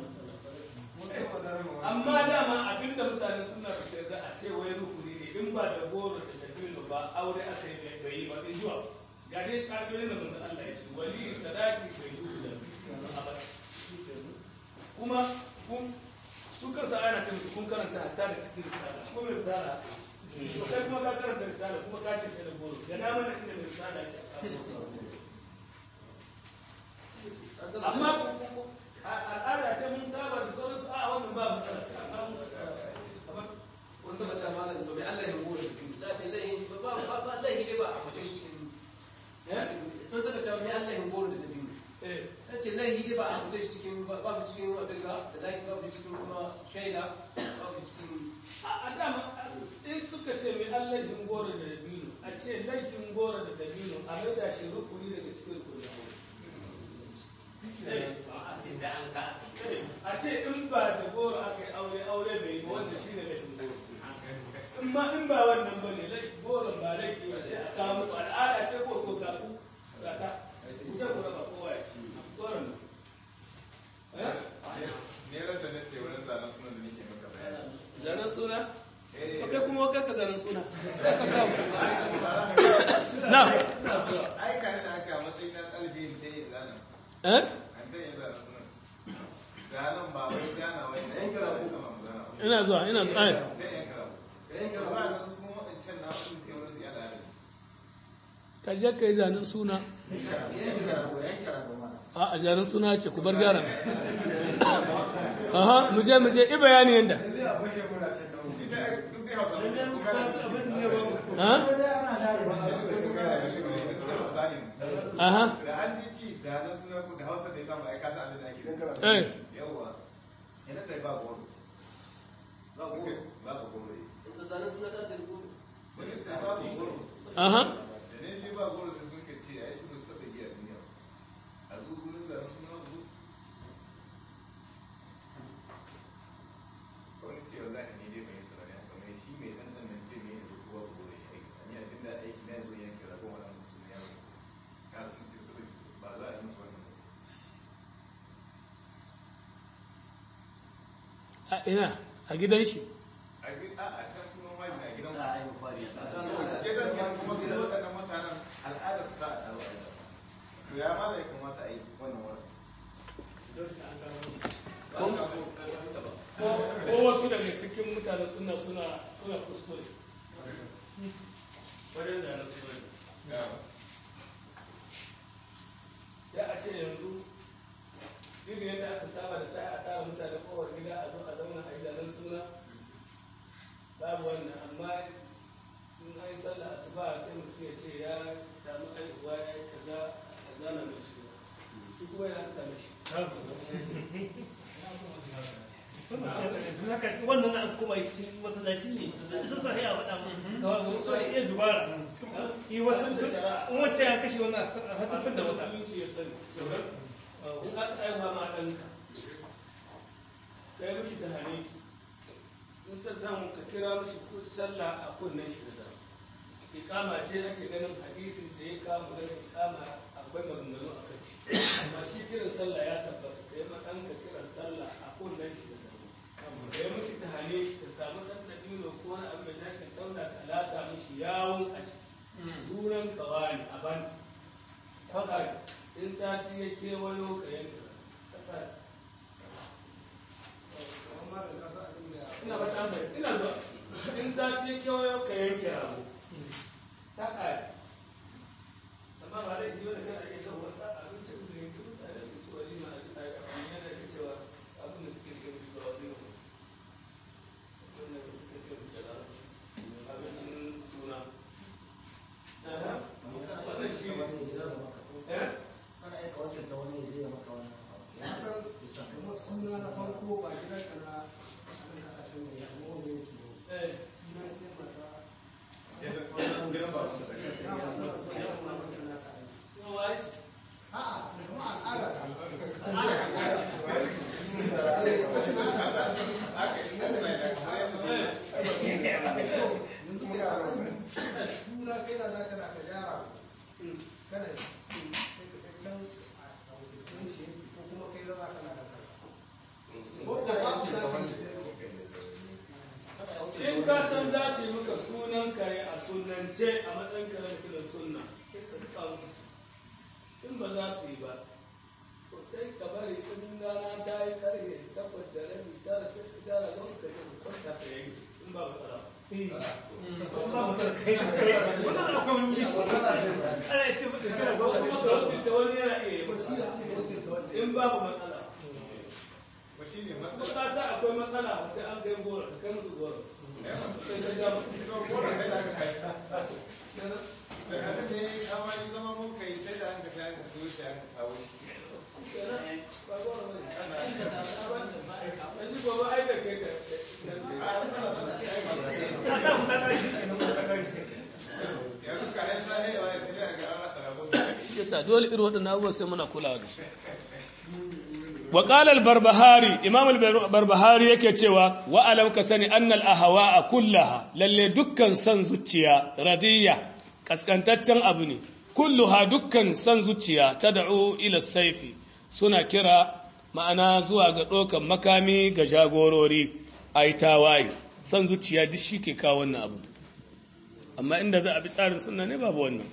amma dama abinda mutane suna da yarda a ce wai rukuni ne in ba da goro da dabino ba aure aka yi bai yi ba in zuwa ga dai kasirin da manzo Allah ya ce wali sadaki sai yi da abada kuma kun su kansu ana ce musu kun karanta hatta da cikin risala kuma mai risala to kai kuma ka karanta risala kuma ka ce sai da goro ga na mana inda mai risala ya ce amma al'ada ce mun saba da sauransu a wannan ba matsala sai amma mun kamar wani taba ta malam to bai Allah ya rubuta da biyu sai ce laihi ba ba ba laihi ne ba a mace shi cikin to taba ta bai Allah ya rubuta da biyu eh ta ce laihi ne ba a mace shi cikin ba ba cikin abin ga da laihi ba cikin kuma shaida ba cikin a dama in suka ce mai an laifin goro da dabino a ce laifin goro da dabino a maida shi rukuni daga cikin rukuni a ce in ba da goro aka yi aure aure bai yi wanda shi ne laifin goro in ma in ba wannan ba ne laifin goro ba laifi ba sai a kawo muku al'ada ce ko ko ga ku ga ta ku ta kura ba kowa ya ci goron eh ne ran da nake wurin zanen sunan da nake maka bayani zanen suna eh kai kuma kai ka zanen suna kai ka samu na ai kare da haka matsayin na ɗalibi sai zanen eh an dan yi zanen sunan zanen ba wai gana wai da yanka rabu sama mu zana ba ina zuwa ina zuwa ai zai yanka rabu da yanke da rabu sa'an su kuma waɗancan na sun ce wani su yada da ka je ka yi zanen suna a a zanen suna ce ku bar gyara aha mu je mu je i bayani yanda ha aha da an ji ci zanen suna ku da hausa da ya samu aika sa abin da ake eh yawwa ina ta ba goro ba goro ba ba goro in ka zanen suna sa ta rubutu wani su ta ba goro aha da ne shi ba goro sai sun ka ce ai su ba su taɓa ji a duniya a zo gurin zanen suna ku kawai ce wallahi ne dai bai yi tunani haka mai shi mai dan dan nan ce ne da kowa goro ya aiki ni abin da aiki na zo yanke rabon wannan musu ne yaro ka sun ce ba za a yi musu wannan ba a ina a gidan shi a gi- a a can sunan wani na gidan za a yi fari a ƙasa gidan kan kuma su waɗannan mutanen al'ada su ta a ɗaro a yi to ya ma da ya kamata a yi wannan wani ko wasu daga cikin mutane suna suna suna kuskure wajen zanen suna ya a ce yanzu irin yadda aka saba da sai a tara mutane kowar gida a zo a zauna a yi zanen suna babu wannan amma in an yi sallah asuba sai mutum ya ce ya samu aihuwa ya yi kaza a zana mai suna shi kuma ya same shi wannan na kuma cikin masallaci ne sun sa a faɗa mu da wasu iya dubara yi wata in wacce ya kashe wannan a haddasar da wata musulunci ya sani in aka aiwa ma ɗanka ka yi mishi da hane in sa samu ka kira mishi sallah a kunnen shi da dama ikama ce ake ganin hadisin da ya kama ganin ikama akwai maganganu a kan shi amma shi kiran sallah ya tabbata ka yi ma ɗanka kiran sallah a kunnen shi da dama ka yi mishi da hane ka samu ɗan dabino ko wani abu da zaka ɗauna ka lasa mishi yawon a ciki sunan kawani a ban haka in sati ya kewayo ka yanka haka ina ba ta mai ina zuwa in sati ya kewayo ka yanke rago ta kare amma ba da jiyo da kana iya son wata abincin da ya ci mutane su ci walima a abin da ke cewa abin da suke ce musu ba wani ne wanda da suke ce musu da larabci abincin suna Aha. wannan shi ne eh kana aika wakilta wani ya je ya maka wannan abu ya san bisa kamar suna na farko ba gidan ka na abin da aka tuna ya kuma wani yake ne eh suna ne masa gidan ba su da kai ya ma kuma ya ma kuma na ka aiki yawa ya ce a'a kuma al'ada ta yanzu mu yara suna kai na naka na ka gyara kana yi sai ka kai can a wakilin shi ko kuma kai na naka na ka ko da ba su zafi in ka san za su yi maka sunan kare a sunance a matsayin kare da kiran sunna sai ka duka musu in ba za su yi ba to sai ka bari in rana ta yi karye takwas da rabi tara sai ka tara don ka je ka kwanta ka yanke in ba ba tsara wannan akwai wani wuri ana ce mutu kira ba gwamnati kuma ka wakilta wani yana iya yi in babu matsala ba shi ne ko matsala ka sa akwai matsala ba sai an kai goro ka kai musu goro sai ka ja musu goro sai da aka kai da haka ne amma ni zama mun kai sai da aka kai aka so shi aka kawo shi ba goro ba ne yanzu gobe ai da kai ka yanzu ka yi sahewa ya tafi ga an rasa rabo shi yasa dole irin waɗannan abubuwa sai muna kulawa da su wa qala al-barbahari imam al-barbahari yake cewa wa alam ka sani anna al-ahwa'a kullaha lalle dukkan san zuciya radiyya kaskantaccen abu ne kulluha dukkan san zuciya tad'u ila saifi suna kira ma'ana zuwa ga ɗaukan makami ga jagorori ai tawaye san zuciya duk shi ke kawo wannan abu amma inda za a bi tsarin sunna ne babu wannan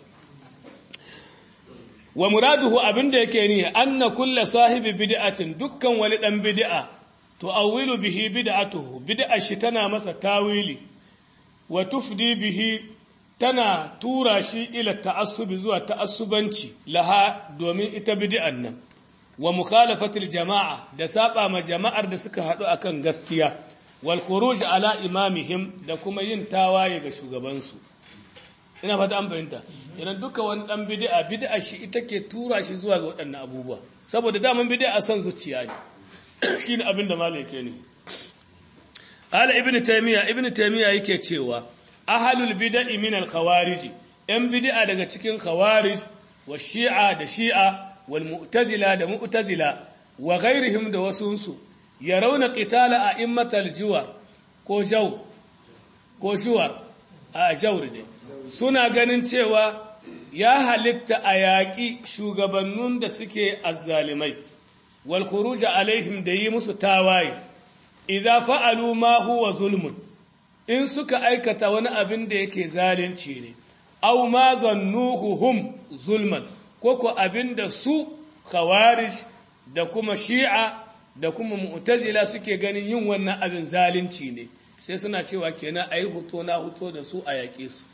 wa muraduhu abinda yake ni anna kulla sahibi bid'atin dukkan wani dan bid'a tu'awwilu bihi bid'atuhu bid'a shi tana masa tawili wa tufdi bihi tana tura shi ila ta'assubi zuwa ta'assubanci laha domin ita bid'an nan wa mukhalafatil jama'a da saba ma jama'ar da suka haɗu akan gaskiya wal khuruj ala imamihim da kuma yin tawaye ga shugabansu ina fata an fahimta idan duka wani dan bid'a bid'a shi ita ke tura shi zuwa ga waɗannan abubuwa saboda daman bid'a san zuciya ne shine abin da malai yake ne qala ibn taymiya ibn taymiya yake cewa ahlul bid'i min al khawarij yan bid'a daga cikin khawarij wa shi'a da shi'a wal mu'tazila da mu'tazila wa ghairihim da wasunsu yarawna qitala a'immatal juwar ko jaw ko shuwar a jawr ne suna ganin cewa ya halitta a yaƙi shugabannin da suke azzalimai wal khuruj alaihim da yi musu tawaye idza fa'alu ma huwa zulmun in suka aikata wani abin da yake zalunci ne aw ma zannuhu hum zulman ko ko abin da su khawarij da kuma shi'a da kuma mu'tazila suke ganin yin wannan abin zalunci ne sai suna cewa kenan ayi huto na huto da su a yaƙe su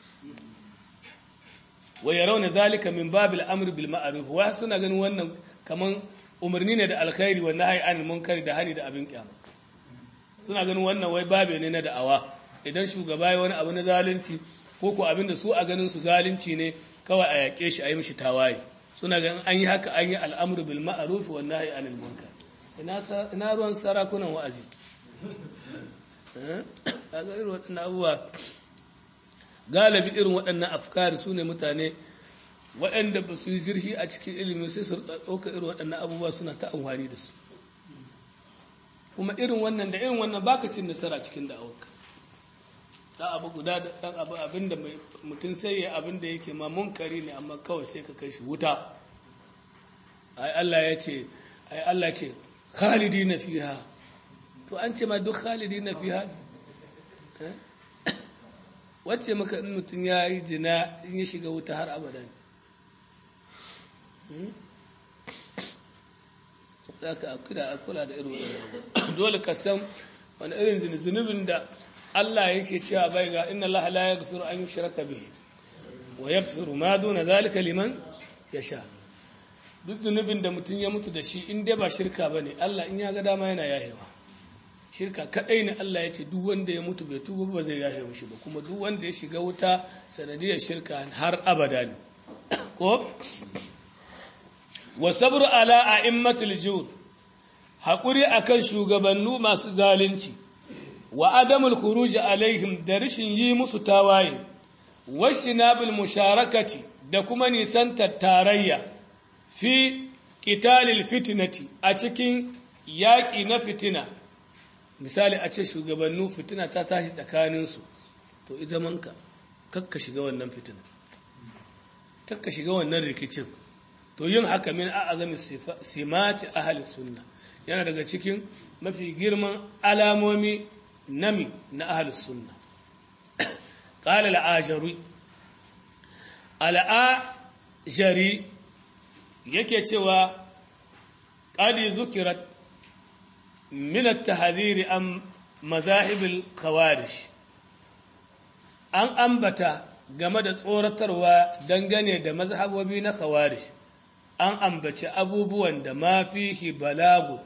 wa yarawna zalika min babil amri bil ma'ruf wa suna ganin wannan kaman umarni ne da alkhairi wa nahyi anil munkari da hani da abin kyama suna ganin wannan wai babe ne na da'awa idan shugaba ya wani abu na zalunci ko ko abin da su a ganin su zalunci ne kawai a yaƙe shi a yi mishi tawaye suna ganin an yi haka an yi al'amru bil ma'ruf wa nahyi anil munkar ina ina ruwan sarakunan wa'azi eh a ga irin waɗannan abubuwa galibi irin waɗannan afkari su ne mutane waɗanda ba su yi zirhi a cikin ilimi sai su ɗauka irin waɗannan abubuwa suna ta amfani da su kuma irin wannan da irin wannan baka cin nasara cikin da'awarka da abu guda da ɗan abu abin da mutum sai ya abin da yake ma munkari ne amma kawai sai ka kai shi wuta ai Allah ya ce ai Allah ce khalidi na fiha to an ce ma duk khalidi na fiha ne wacce maka in mutum ya yi zina in ya shiga wuta har abada za ka kula da irin wadanda dole ka san wani irin zunubin da Allah ya ce cewa bai ga inna Allah la yaghfiru an yushraka bihi wa yaghfiru ma duna zalika liman yasha duk zunubin da mutum ya mutu da shi in dai ba shirka bane Allah in ya ga dama yana yahewa shirka kadai ne Allah ya ce duk wanda ya mutu bai tuba ba zai yafe mishi ba kuma duk wanda ya shiga wuta sanadiyar shirka har abada ne ko wa sabru ala a'immatul jur hakuri akan shugabannu masu zalunci wa adamul khuruj alaihim da rishin yi musu tawaye washinabil musharakati da kuma nisantar tarayya fi qitalil fitnati a cikin yaƙi na fitina misali a ce shugabannu fitina ta tashi tsakaninsu to ita manka kakka shiga wannan fitina kakka shiga wannan rikicin to yin haka min a'azami simati ahli sunna yana daga cikin mafi girman alamomi nami na ahli sunna qala al-ajari al-ajari yake cewa qali zukirat من التحذير عن مذاهب الخوارج an ambata game da tsoratarwa dangane da mazhabobi na khawarij an ambaci abubuwan da ma fihi balagu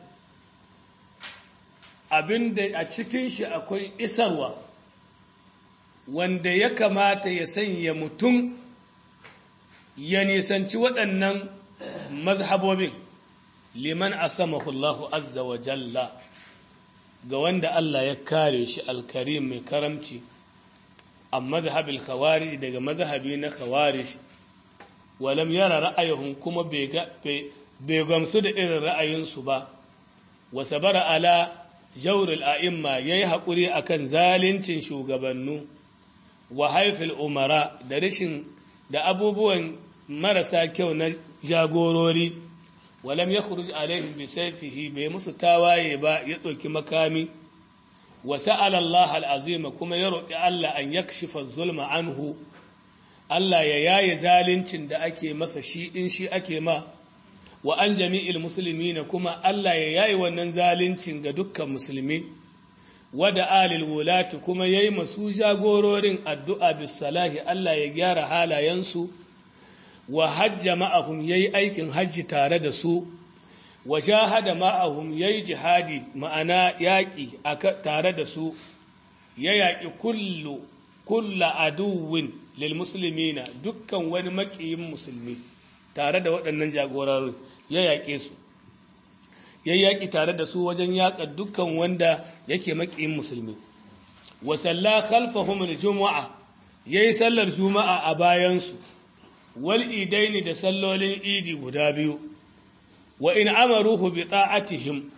abinda a cikin shi akwai isarwa wanda ya kamata ya sanya mutum ya nisanci waɗannan mazhabobin liman asamahu Allahu azza wa jalla ga wanda Allah ya kare shi alkarim mai karamci a mazhabil khawarij daga mazhabi na khawarij walam yara ra'ayuhum kuma bai gamsu da irin ra'ayinsu ba wa sabara ala jawrul a'imma yayi hakuri akan zalincin shugabannu wa haifil umara da rashin da abubuwan marasa kyau na jagorori walam ya khuruj alaihim bi sayfihi bai musu tawaye ba ya ɗauki makami wa sa'ala Allah al'azima kuma ya roƙi Allah an yakshifa zulma anhu Allah ya yaye zalincin da ake masa shi in shi ake ma wa an jami'il muslimina kuma Allah ya yaye wannan zalincin ga dukkan musulmi wada alil wulati kuma yayi masu jagororin addu'a bis salahi Allah ya gyara halayensu wa hajja ma'ahum yayi aikin hajji tare da su wa jahada ma'ahum yayi jihadi ma'ana yaƙi tare da su ya yaƙi kullu kulla aduwin lil muslimina dukkan wani maƙiyin musulmi tare da waɗannan jagororin ya yaƙe su ya yaƙi tare da su wajen yaƙa dukkan wanda yake maƙiyin musulmi wa salla khalfahum al-jumu'a yayi sallar juma'a a bayansu wal idaini da sallolin idi guda biyu wa in amaruhu bi ta'atihim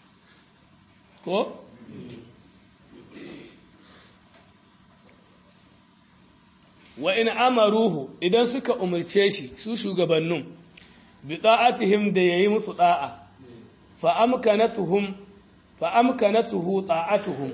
ko wa in amaruhu idan suka umarce shi su shugabannin bi ta'atihim da yayi musu da'a fa amkanatuhum fa amkanatuhu ta'atuhum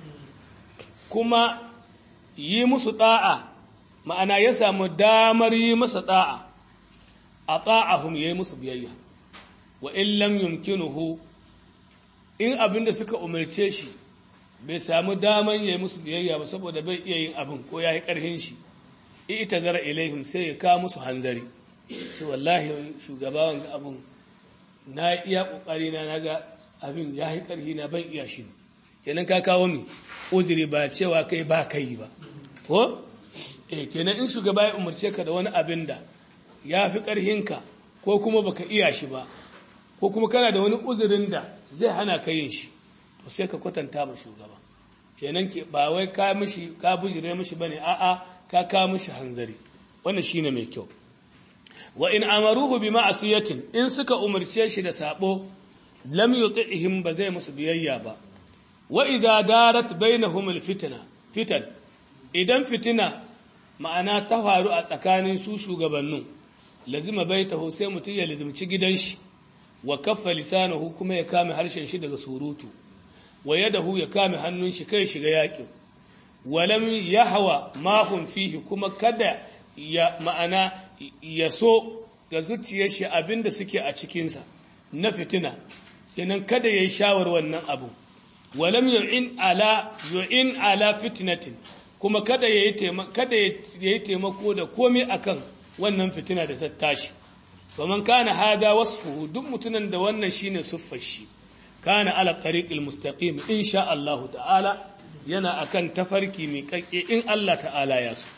kuma yi musu da'a ma'ana ya samu damar yi masa da'a a ta'ahum yayi musu biyayya wa in lam yumkinuhu in abinda suka umarce shi bai samu damar yayi musu biyayya ba saboda bai iya yin abin ko yayi karhin shi ita zara ilaihim sai ya kawo musu hanzari ce wallahi shugabawan ga abin na iya kokari na naga abin ya yi karhi na ban iya shi kenan ka kawo mi uzuri ba cewa kai ba kai ba ko eh kenan in shugaba ya umarce ka da wani abin da ya fi karhinka ko kuma baka iya shi ba ko kuma kana da wani uzurin da zai hana ka yin shi to sai ka kwatanta ma shugaba kenan ke ba wai ka mishi ka bujire mishi bane a'a ka ka mishi hanzari wannan shine mai kyau wa in amaruhu bi ma'asiyatin in suka umarce shi da sabo lam yuti'him ba zai musu biyayya ba wa idza darat bainahum alfitna fitan idan fitina ma'ana ta faru a tsakanin su shugabannin lazima baitahu sai mutum ya lazimci gidan shi wa kaffa lisanahu kuma ya kame harshen shi daga surutu wa yadahu ya kame hannun shi kai shiga yakin walam yahwa ma hum fihi kuma kada ya ma'ana ya so ga zuciyar shi abinda suke a cikinsa na fitina yanan kada yayi shawar wannan abu walam yu'in ala yu'in ala fitnatin kuma kada yayi kada yayi taimako da komai akan wannan fitina da ta tashi faman kana hada wasfuhu duk mutunan da wannan shine suffar shi kana ala tariqil mustaqim insha Allah ta'ala yana akan tafarki mai kakke in Allah ta'ala ya so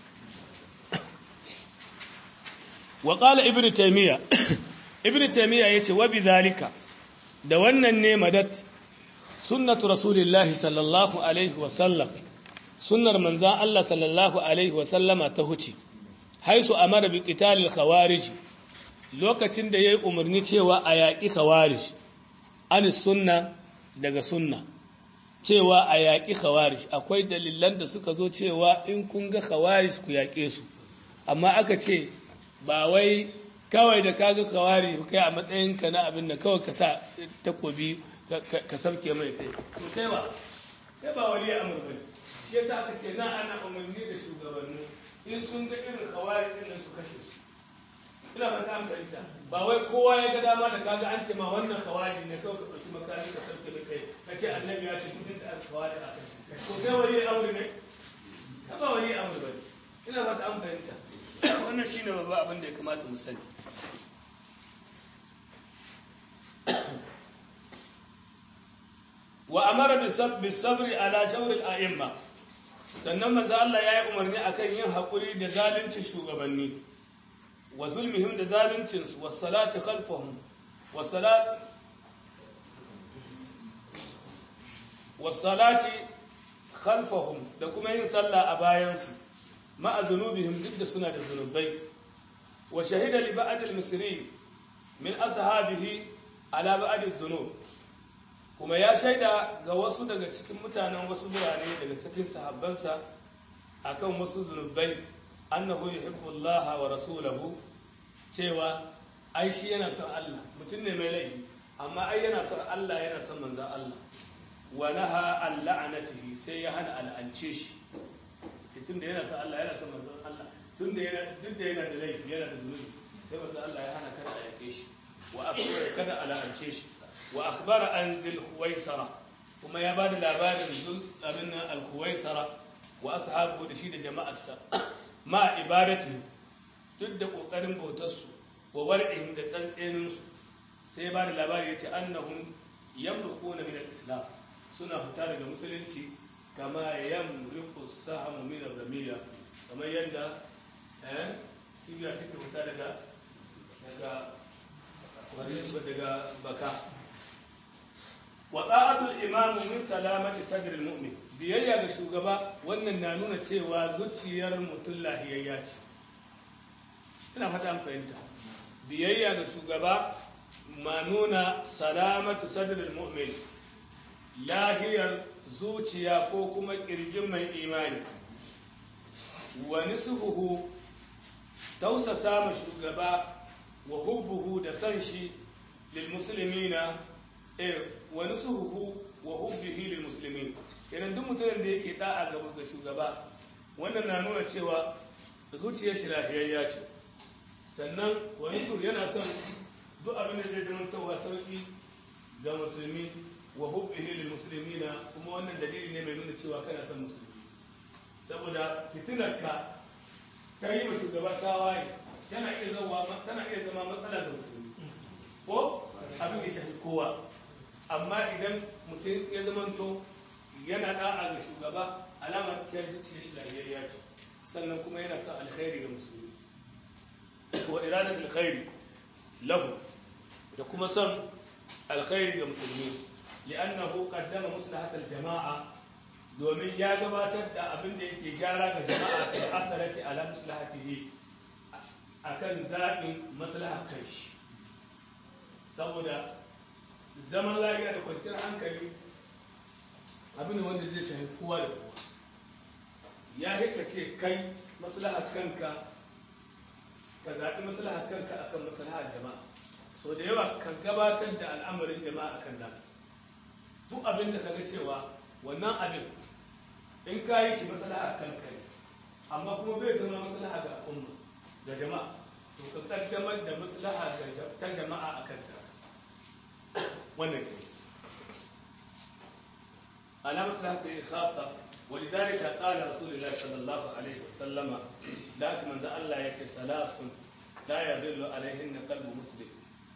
wa qala ibnu taymiya ibnu taymiya yace wa bidhalika da wannan ne madat sunnatu rasulillahi sallallahu alaihi wa sallam sunnar manzan Allah sallallahu alaihi wa sallama ta huce haisu amara bi qitalil khawarij lokacin da yayi umarni cewa a yaƙi khawarij an sunna daga sunna cewa a yaƙi khawarij akwai dalilan da suka zo cewa in kun ga khawarij ku yaƙe su amma aka ce ba wai kawai da kaga khawarij kai a matsayin ka na abin da kawai ka sa takobi ka sauke mai kai to kai ba kai ba wali amur bane shi yasa aka ce na ana umarni da shugabanni in sun ga irin khawarij din su kashe su ina ba ta amfani ba wai kowa ya ga dama da kaga an ce ma wannan khawarij ne kawai ka ɗauki makami ka sauke mai kai ka ce annabi ya ce duk da khawarij a kashe ko kai wali amur ne ka ba wali amur bane ina ba ta amfani wannan shine babban abin da ya kamata mu sani wa amara bisabri ala jawril a'imma sannan manzo Allah ya yi umarni akan yin hakuri da zalunci shugabanni wa zulmihim da zaluncin su was salati khalfahum was salat was salati khalfahum da kuma yin sallah a bayan su ma'a zunubihim duk da suna da zunubai wa shahida li ba'd al-misri min ashabihi ala ba'd az-zunub kuma ya shaida ga wasu daga cikin mutanen wasu birane daga cikin sahabbansa akan wasu zunubai annahu yuhibbu Allah wa rasulahu cewa ai shi yana son Allah mutum ne mai laifi amma ai yana son Allah yana son manzon Allah wa naha an la'anatihi sai ya hana al'ance shi tun da yana son Allah yana son manzon Allah tun da yana duk da yana da laifi yana da zunubi sai manzon Allah ya hana kada a yake shi wa akbar kada a la'ance shi wa akhbara an dhil khuwaisara kuma ya ba da labarin zul abin nan alkuwaisara wa ashabu da shi da jama'arsa ma ibadati duk da kokarin bautarsu wa war'in da tsantseninsu sai ba da labari ya ce annahum yamruquna min al-islam suna fita daga musulunci kama yamruqu sahamu min ar-ramiya kamar yadda eh kibiya take fita daga daga daga baka wa ta'atul imam min salamati sadr al-mu'min biyayya ga shugaba wannan na nuna cewa zuciyar mutum lahiyayya ce ina fata an fahimta biyayya ga shugaba ma nuna salamatu sadrul mu'min lahiyar zuciya ko kuma kirjin mai imani wa nisuhu tausasa ma shugaba wa hubbuhu da san shi lil muslimina eh wa nisuhu wa hubbihi lil muslimin kenan duk mutumin da yake da'a ga ga shugaba wannan na nuna cewa zuciyar shi lahiyayya ce sannan wani su yana son duk abin da zai zamantowa sauki ga musulmi wa hubbihi lil muslimina kuma wannan dalili ne mai nuna cewa kana son musulmi saboda fitinarka ta yi wa shugaba tawaye tana iya zama tana iya zama matsala ga musulmi ko abin ya shafi kowa amma idan mutum ya zamanto yana da'a ga shugaba alamar ta zuciya shi lafiyayya ce sannan kuma yana son alkhairi ga musulmi wa iradat alkhairi lahu da kuma son alkhairi ga musulmi li'annahu qaddama maslahat aljama'a domin ya gabatar da abin da yake gyara ga jama'a da akharati ala maslahatihi akan zaɓin maslahar kanshi saboda zaman lafiya da kwanciyar hankali abin wanda zai shafi kowa da kowa ya hika ce kai maslahar kanka ka zaɓi maslahar kanka akan maslahar jama'a so da yawa kan gabatar da al'amarin jama'a akan nan duk abin da kaga cewa wannan abin in ka yi shi maslahar kanka ne amma kuma bai zama maslaha ga al'umma ga jama'a to ka kaddamar da maslaha ta jama'a akan ta wannan ke على مصلحته خاصة ولذلك قال رسول الله صلى الله عليه وسلم لكن من ذا الله يكي ثلاث لا يضل عليهن قلب مسلم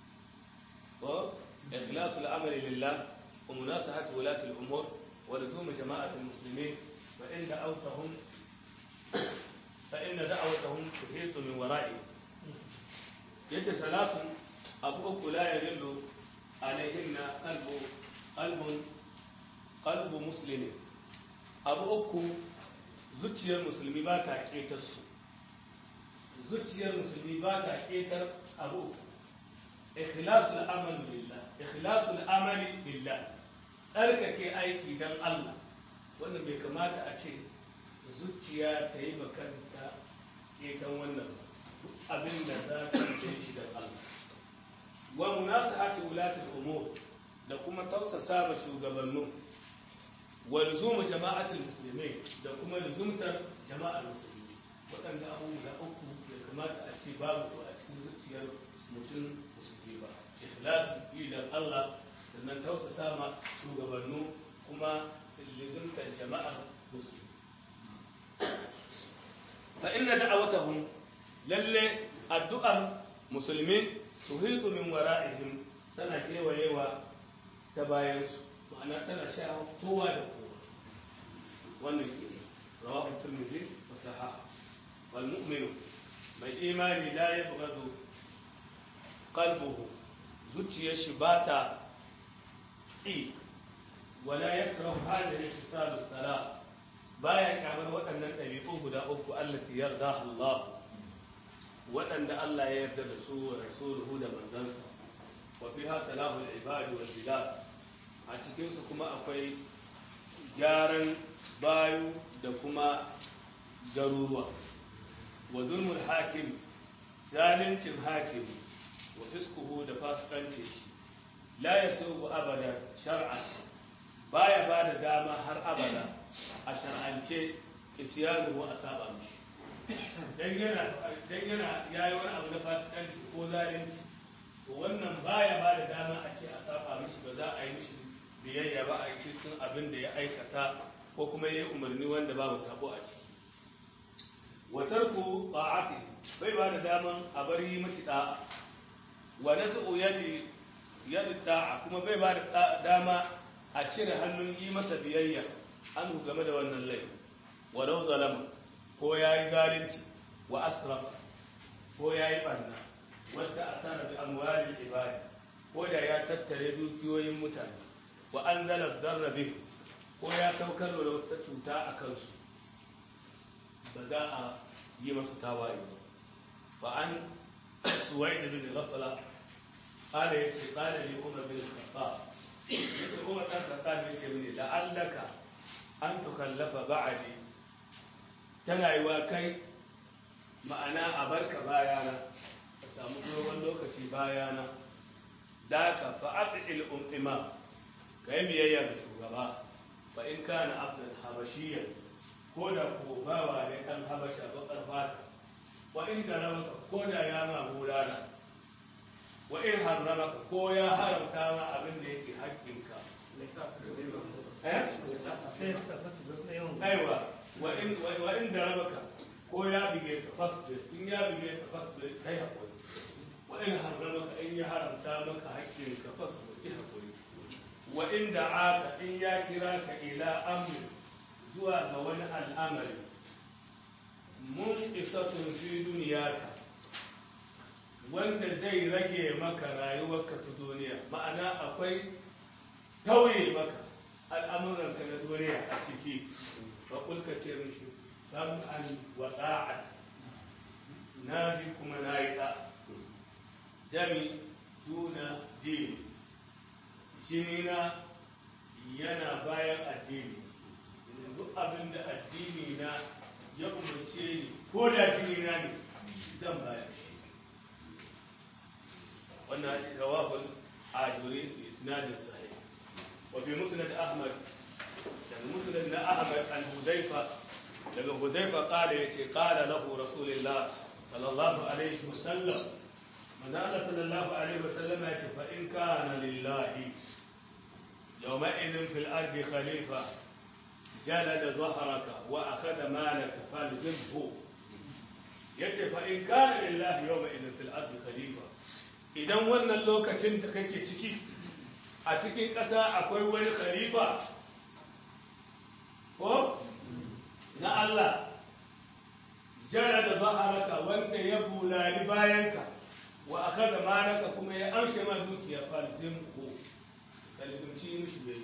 وإخلاص الأمر لله ومناصحة ولاة الأمور ولزوم جماعة المسلمين فإن دعوتهم فإن دعوتهم تحيط من ورائهم يجي ثلاث أبوك لا يضل عليهن قلب قلب qalbu muslimi abu uku zuciyar musulmi ba ta ketar su zuciyar musulmi ba ta ketar abu uku ikhlasul amali lillah ikhlasul amali lillah tsarkake aiki dan Allah wannan bai kamata a ce zuciya ta yi makanta ketan wannan abin da za ta ce shi dan Allah wa munasahati wulatul umur da kuma tausasa ma shugabannin wa luzuma jama'atul muslimin da kuma luzumtar jama'ar musulmi waɗanda abubuwa uku ya kamata a ce babu su a cikin zuciyar mutum musulmi ba ikhlasu yi dan Allah sannan tausasa ma shugabannu kuma luzumtar jama'ar musulmi fa inna da'awatahum lalle addu'ar musulmi tuhitu min wara'ihim tana kewayewa ta bayansu ma'ana tana sha kowa da kowa wannan ke rawahu tirmidhi wa sahaha wal mu'minu mai imani la yabghadu qalbuhu zuciyar shi ba ta ƙi wala yakrahu hadhihi al-khisal al-thalath baya kyamar waɗannan ɗabi'u guda uku allati yarda Allah waɗanda Allah ya yarda da su wa rasuluhu da manzansa wa fiha salahul ibadi wal bilad a cikinsu kuma akwai gyaran bayu da kuma garuruwa wa zulmul hakim zalincin hakim wa fiskuhu da fasikancin shi la ya abada shar'a baya ba da dama har abada a shar'ance isyanuhu a saba mishi dan yana dan yana yayi wani abu na fasikanci ko zalunci to wannan baya ba da dama a ce a saba mishi ba za a yi mishi biyayya ba a cikin abin da ya aikata ko kuma ya yi umarni wanda babu sabo a ciki wa tarku ta'ati bai ba da daman a bar yi mashi da'a wa nasu yadi yadi ta'a kuma bai ba da dama a cire hannun yi masa biyayya an game da wannan laifin walau zalama ko ya yi zalunci wa asrafa ko ya yi ɓanna wadda a tara bi amwalin ibadi ko da ya tattare dukiyoyin mutane wa an zala darrabe ko ya saukar da wata cuta a kansu ba za a yi masa tawaye ba fa an suwai da bin ghafala قال يتي قال لي عمر بن الخطاب يتي عمر بن الخطاب يتي مني لعلك أن تخلف بعدي tana yi wa kai ma'ana a barka bayana ka samu dogon lokaci bayana da ka fa'aƙil um'ima ka yi biyayya ga shugaba fa in kana abdul habashiyya ko da ko bawa ne ɗan habasha baƙar fata wa in garamaka ko da ya ma bulala wa in harramaka ko ya haramta ma abin da yake haƙƙinka aiwa wa in darabaka ko ya bige ka fasbir in ya bige ka fasbir kai haƙuri wa in harramaka in ya haramta maka haƙƙin ka fasbir kai haƙuri wa in da'aka in ya kira ka ila amri zuwa ga wani al'amari mun isatun fi duniyaka wanda zai rage maka rayuwarka ta duniya ma'ana akwai tauye maka al'amuranka na duniya a ciki fa kulka ce mishi sam'an wa ta'at na ji kuma na yi ɗa jami tuna dini jinina yana bayan addini duk abin da addini na ya umarce ni ko da jinina ne zan bayar shi wannan rawahul ajuri bi isnadin sahih wa fi musnad ahmad daga musnad na ahmad an hudayfa daga hudayfa qala yace qala lahu rasulullah sallallahu alaihi wasallam manzo Allah sallallahu alaihi wasallam yace fa in kana lillahi yawma idhin fil ardi khalifa جلد ظهرك واخذ مالك فالزمه yace fa in kana lillahi yawma idhin fil ardi khalifa idan wannan lokacin da kake ciki a cikin ƙasa akwai wani khalifa ko na Allah jara da zaharaka wanda ya bulali bayanka wa aka da manaka kuma ya amshe ma dukiya falzim ko kalzimci mishi bai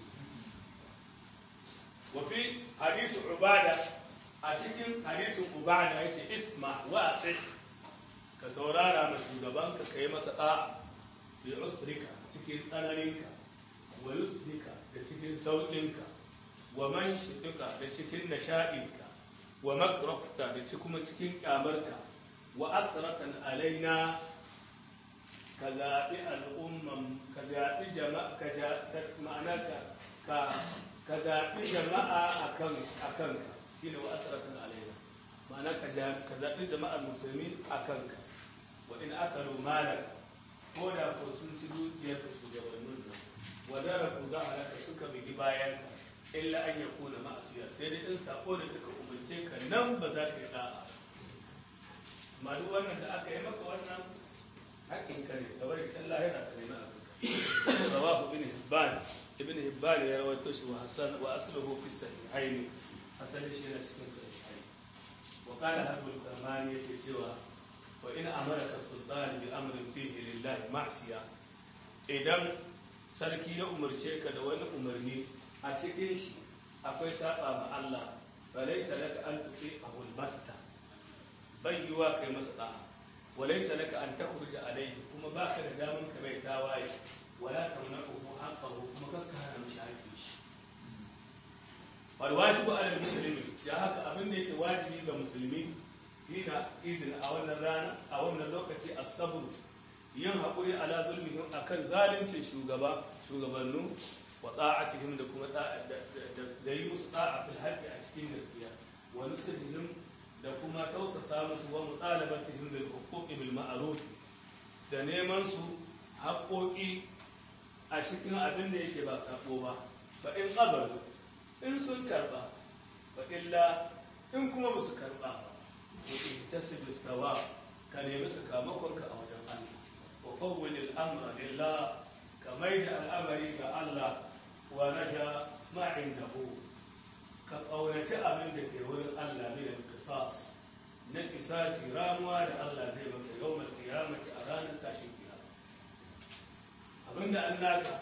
wa fi hadisu ubada a cikin hadisin ubada yace isma wa ati ka saurara ma shugabanka ka yi masa ɗa'a fi usrika cikin tsananinka wa yusrika da cikin sauƙinka wa man shitika da cikin nasha'inka wa makrafta da kuma cikin ƙyamarka wa asratan alaina ka zaɓi al'umman ka zaɓi jama'a ka ma'ana ka ka zaɓi jama'a a kanka shine wa asratan alaina ma'ana ka zaɓi jama'ar musulmi a kanka wa in aka malaka ko da ko sun ci dukiyar ka shugabannin nan wa dara ku za a raka suka bigi bayan ka illa an ya kuna ma'asiya sai dai in sako da suka umarce ka nan ba za ka yi da'a amma duk wannan da aka yi maka wannan haƙƙin ka ne kamar da Allah yana ka nema a kanka rawahu ibn hibban ibn hibban ya rawaito shi wa hasan wa asluhu fi sahihaini asalin shi yana cikin sahihaini wa qala habul kamani yake cewa wa in amaraka sultan bi amrin fihi lillahi ma'siya idan sarki ya umarce ka da wani umarni a cikin shi akwai saba ma Allah fa laysa laka an tuti ahul batta bai yiwa kai masa da'a wa laysa laka an takhruja alayhi kuma baka da daman ka bai tawaye wala tamnahu haqqahu kuma kakka hana mishi haƙƙin shi wal wajibu ala muslimi ya haka abin da yake wajibi ga musulmi hina izin a wannan rana a wannan lokaci as-sabr yin haƙuri ala zulmihim akan zalincin shugaba shugabannu wa ta'atihim da kuma da yi musu ta'a fil haqqi a cikin gaskiya wa nusrihim da kuma tausasa musu wa mutalabatihim bil huquqi bil ma'ruf da neman su haƙoƙi a cikin abin da yake ba sako ba fa in qabalu in sun karba fa illa in kuma ba su karba ba to in tasibu sawa ka nemi sakamakonka a wajen Allah wa fawwil al-amra lillah ka maida al'amari ga Allah wa raja ma indahu ka ƙaunaci abin da ke wurin Allah ne da kisas na kisasi ramuwa da Allah zai maka yau mai kiyamati a ranar tashin kiyama abin da an naka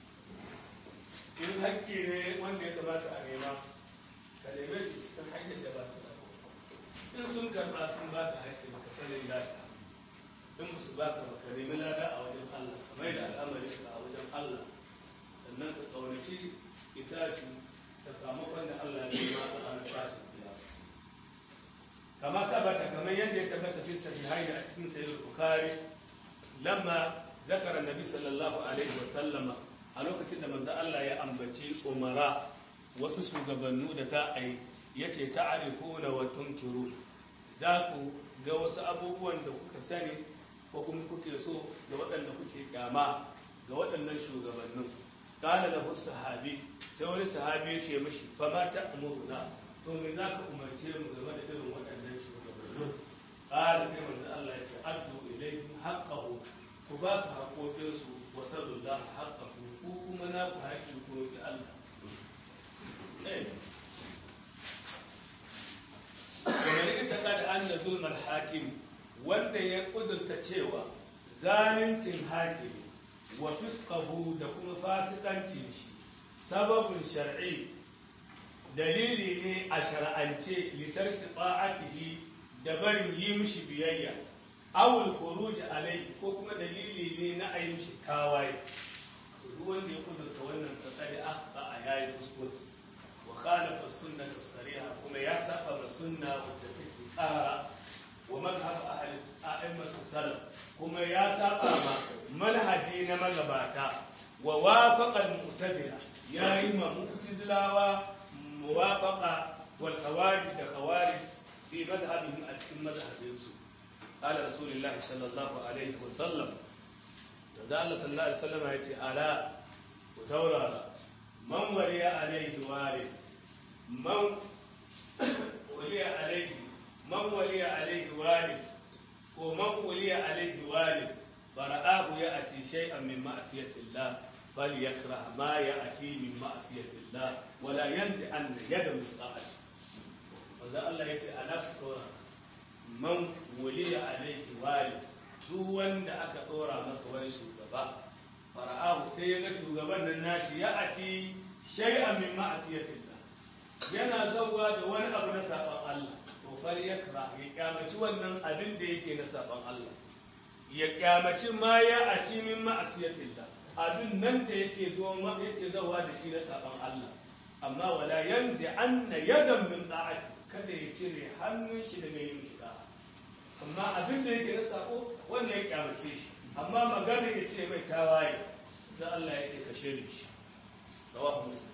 in hakki ne wanda ya kamata a nema ka neme shi cikin hanyar da ba ta sabo in sun karɓa sun ba ka hakki maka sanin lada in su ba ka maka nemi lada a wajen Allah ka mai da al'amari ka a wajen Allah sannan ka ƙaunaci kisasi sakamakon da Allah ya yi ma a ranar tashin kiyama kama tabbata kamar yadda ya tabbata fi sahihai a cikin sahih bukhari lamma zakara nabi sallallahu alaihi wa sallama a lokacin da manzo Allah ya ambaci umara wasu shugabannu da ta ai yace ta'rifuna wa tunkiru za ku ga wasu abubuwan da kuka sani ko kuma kuke so da waɗanda kuke kyama ga waɗannan shugabannin kana da sahabi sai wani sahabi ya ce mishi fa ma ta'muruna to me za ka umarce mu game da irin waɗannan shugabannin ƙara sai manzo Allah ya ce addu ilayhim haqqahu ku ba su haƙoƙinsu wa sallallahu haqqahu ku kuma na ku haƙi ku roki Allah kamar ita kada an da zulmar hakim wanda ya kudurta cewa zaluncin hakimi wa fisqahu da kuma fasikancin shi sababin shar'i dalili ne a shar'ance litarki ta'atihi da barin yi mishi biyayya awul khuruj alai ko kuma dalili ne na ayi mishi tawaye duk wanda ya kudurta wannan tsakari aka a yayi kuskure wa khalafa sunnah sariha kuma ya saba ma sunna wadda take kara wa madhhab ahli a'immat salaf kuma ya saba ma manhaji na magabata wa wafaqa al-mu'tazila yayi ma mu'tazilawa muwafaqa wal khawarij da khawarij fi madhhabihim a cikin madhhabinsu قال رسول الله صلى الله عليه وسلم da Allah sallallahu alaihi wasallam ya ce ala ku saurara man waliya alaihi walid man waliya alaihi man waliya alaihi walid ko man waliya alaihi walid fara'ahu ya'ti shay'an min ma'siyatillah falyakrah ma ya'ti min ma'siyatillah wala yanti an yada min ta'ati wanda Allah ya ce ala ku saurara man waliya alaihi walid duk wanda aka ɗora masa wani shugaba fara'ahu sai ya ga shugaban nan nashi ya ati shay'an min ma'asiyatillah yana zauwa da wani abu na saban Allah to fal yakra ya kyamaci wannan abin da yake na saban Allah ya kyamaci ma ya ati min ma'asiyatillah abin nan da yake zo yake zauwa da shi na saban Allah amma wala yanzi anna yadan min da'ati kada ya cire hannun shi daga yin shi amma abin da yake na sako wanda ya kyamace shi amma magana ya ce mai tawaye da Allah ya ce ka shirye shi rawahu muslim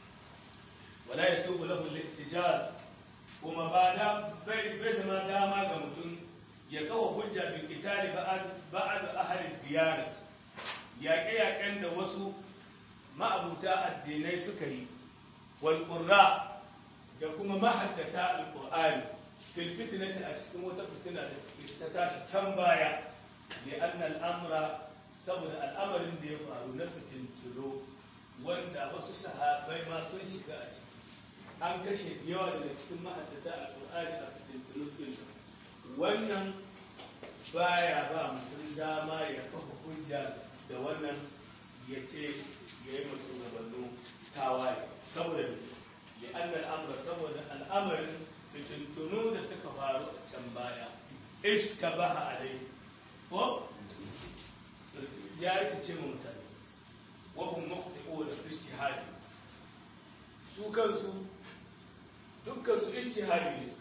wala yasubu lahu al-ihtijaz kuma ba da bai bai zama dama ga mutum ya kawo hujja bin qitali ba'ad ba'ad ahli diyar yaƙe yaƙen da wasu ma'abuta addinai suka yi wal qurra da kuma mahaddata al-qur'ani fil fitnati a cikin wata fitina da ta tashi can baya li anna al-amra saboda al'amarin da ya faru na fitinturo wanda wasu sahabai ma sun shiga a ciki an kashe yawa daga cikin mahaddata al-qur'ani a fitinturo din wannan baya ba mutum dama ya kafa hujja da wannan ya ce ya yi mutum gabanin tawaye saboda li anna al-amra saboda al'amarin fitintunu da suka faru a can baya iska baha alai ko ya rikice mu mutane wahun mukhti'u da ijtihadi su kansu dukkan su ijtihadi ne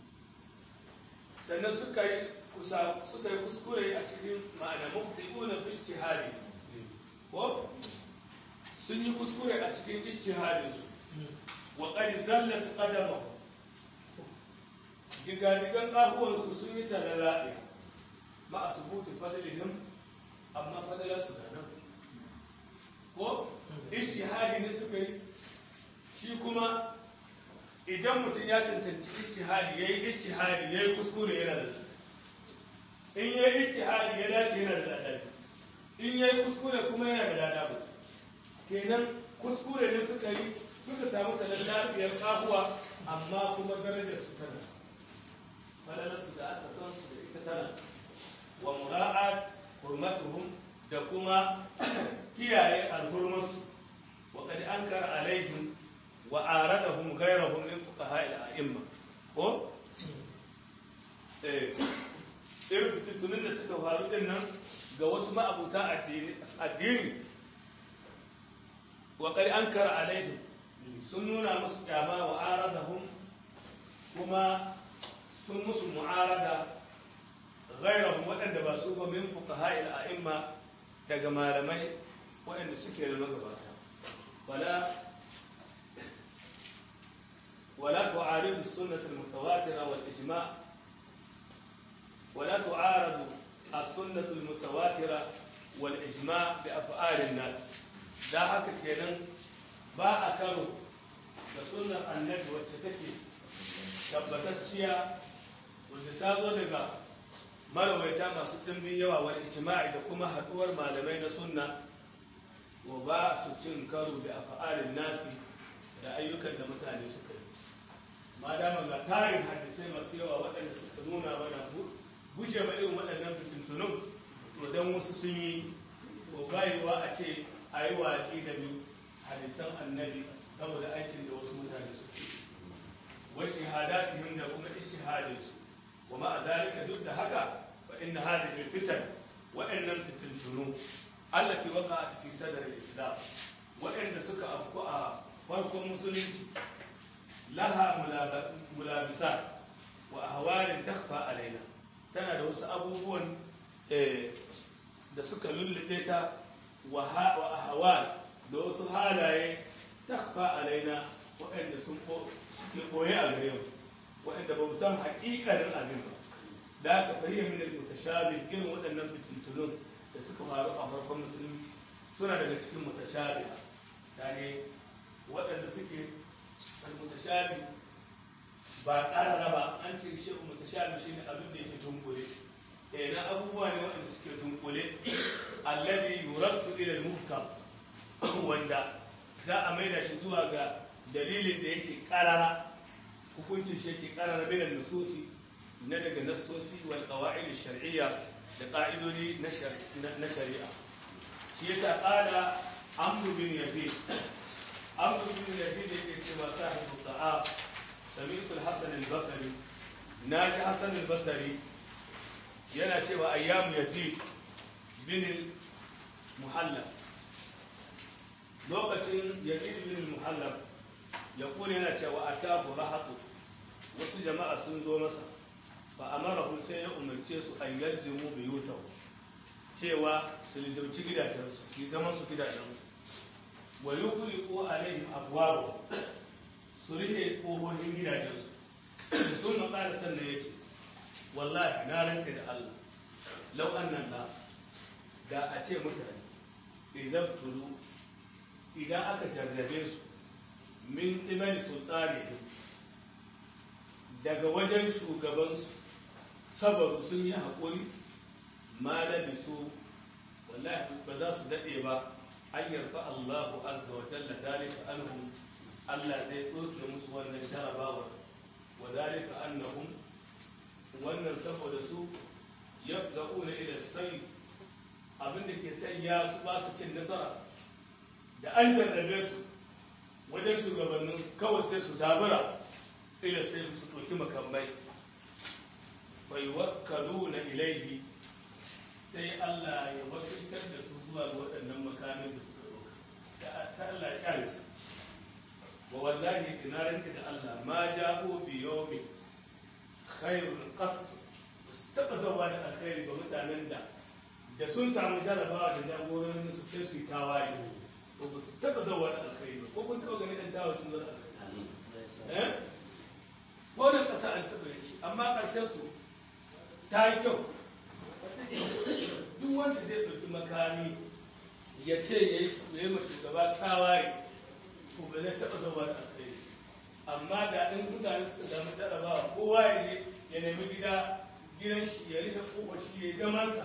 sannan suka yi suka yi kuskure a cikin ma'ana mukhti'u na ijtihadi ko sun yi kuskure a cikin ijtihadin su wa qad zallat qadamahu digadigan ƙahuwansu sun yi talalaɗe ma a subuti fadilihim amma fadilarsu da nan ijtihadi ne suka yi shi kuma idan mutum ya cancanci ijtihadi yayi ijtihadi yayi kuskure yana da lada in yayi ijtihadi ya dace yana da lada in yayi kuskure kuma yana da lada ba kenan kuskure ne suka yi suka samu talar lafiyar kafuwa amma kuma darajar su tana falalar su da aka san su da ita tana wa mura'at hurmatuhum da kuma kiyaye alhurmarsu wa qad ankara alaihim wa aradahum ghayrahum min fuqaha al-a'imma ko eh irin fitattunin da suka faru din nan ga wasu ma'abuta addini addini wa qad ankara alaihim sun nuna musu kyama wa aradahum kuma sun musu mu'arada ghayrahum waɗanda ba su ba min fuqaha al-a'imma daga malamai waɗanda suke da magabata wala ولا تعارض السنة المتواترة والإجماع ولا تعارض السنة المتواترة والإجماع بأفعال الناس da haka kenan ba a karo da sunnar annabi wacce take tabbatacciya wanda ta zo daga marawaita masu ɗimbin yawa wani ijma'i da kuma haɗuwar malamai na sunna wa ba su cin karo da afa'alin nasi da ayyukan da mutane suka yi ma dama ga tarin hadisai masu yawa waɗanda suka nuna mana bushe ma irin waɗannan fitintunun to don wasu sun yi ko bayewa a ce a yi watsi da biyu hadisan annabi saboda aikin da wasu mutane suke wasu hadatihim da kuma ishihadinsu wa ma a zalika duk da haka fa inna hadhihi fitan wa'annan fitintunu allati waqa'at fi sadr al-islam wa'anda suka afku a farkon musulunci laha mulabisat wa ahwalin takhfa alaina tana da wasu abubuwan da suka lullube ta wa ahwal da wasu halaye takhfa alaina waɗanda sun ke koye a gare mu waɗanda ba mu san haƙiƙanin abin ba da aka fahimta min al-mutashabih irin waɗannan fitintunun da suka faru a farkon musulunci suna daga cikin mutashabih yani waɗanda suke al-mutashabih ba ƙarara ba an ce shi mutashabih shine abin da yake tunkule eh na abubuwa ne waɗanda suke tunkule alladhi yuraddu ila al-muhkam wanda za a maida shi zuwa ga dalilin da yake ƙarara hukuncin shi yake ƙarara bai da nususi na daga nassosi wal qawaid shar'iyya da ƙa'idodi na shari'a shi yasa qala amru bin yazid amru bin yazid yake cewa sahibu ta'a sami'tu al-hasan al-basri naji hasan al-basri yana cewa ayyamu yazid bin muhallab lokacin yazid bin muhallab ya kone yana cewa atafu rahatu wasu jama'a sun zo masa fa amarahum sai ya umarce su an yalzimu biyutahu cewa su lizauci gidajensu su zaman su gidajensu wa yukhliqu alaihim abwaaba su rihe kohohin gidajensu sun maƙala sannan ya ce wallahi na rantse da Allah lau annan nas da a ce mutane idan tulu idan aka jarrabe su min qibali sultanihim daga wajen shugabansu sabaru sun yi haƙuri ma labisu wallahi ba za su daɗe ba an yarfa Allahu azza wa jalla dalika anhum Allah zai ɗauke musu wannan jarabawar wa dalika annahum wannan saboda su yafza'una ila sai abin da ke sanya su ba su cin nasara da an jarrabe su wajen shugabannin kawai sai su zabura ila sai su ɗauki makamai faiwakkalu na ilaihi sai Allah ya wakiltar da su zuwa ga waɗannan makamin da suka ɗauka ta Allah ya kyale su wa wallahi tinaranki da Allah ma ja'u bi yawmin khairun qat su taɓa zawa da alkhairi ga mutanen da da sun samu jarabawa da jagororin su sai su yi tawaye ko ba su taɓa zawa da alkhairi ba ko kun taɓa ganin ɗan tawa sun zo da alkhairi eh ko da ƙasa an taɓa shi amma ƙarshen su ta yi kyau duk wanda zai ɗauki makami ya ce ya yi ma shugaba tawaye to ba zai taɓa zama da kai amma da in mutane suka samu jarabawa kowa ya je ya nemi gida gidan shi ya rika kowa shi ya yi zamansa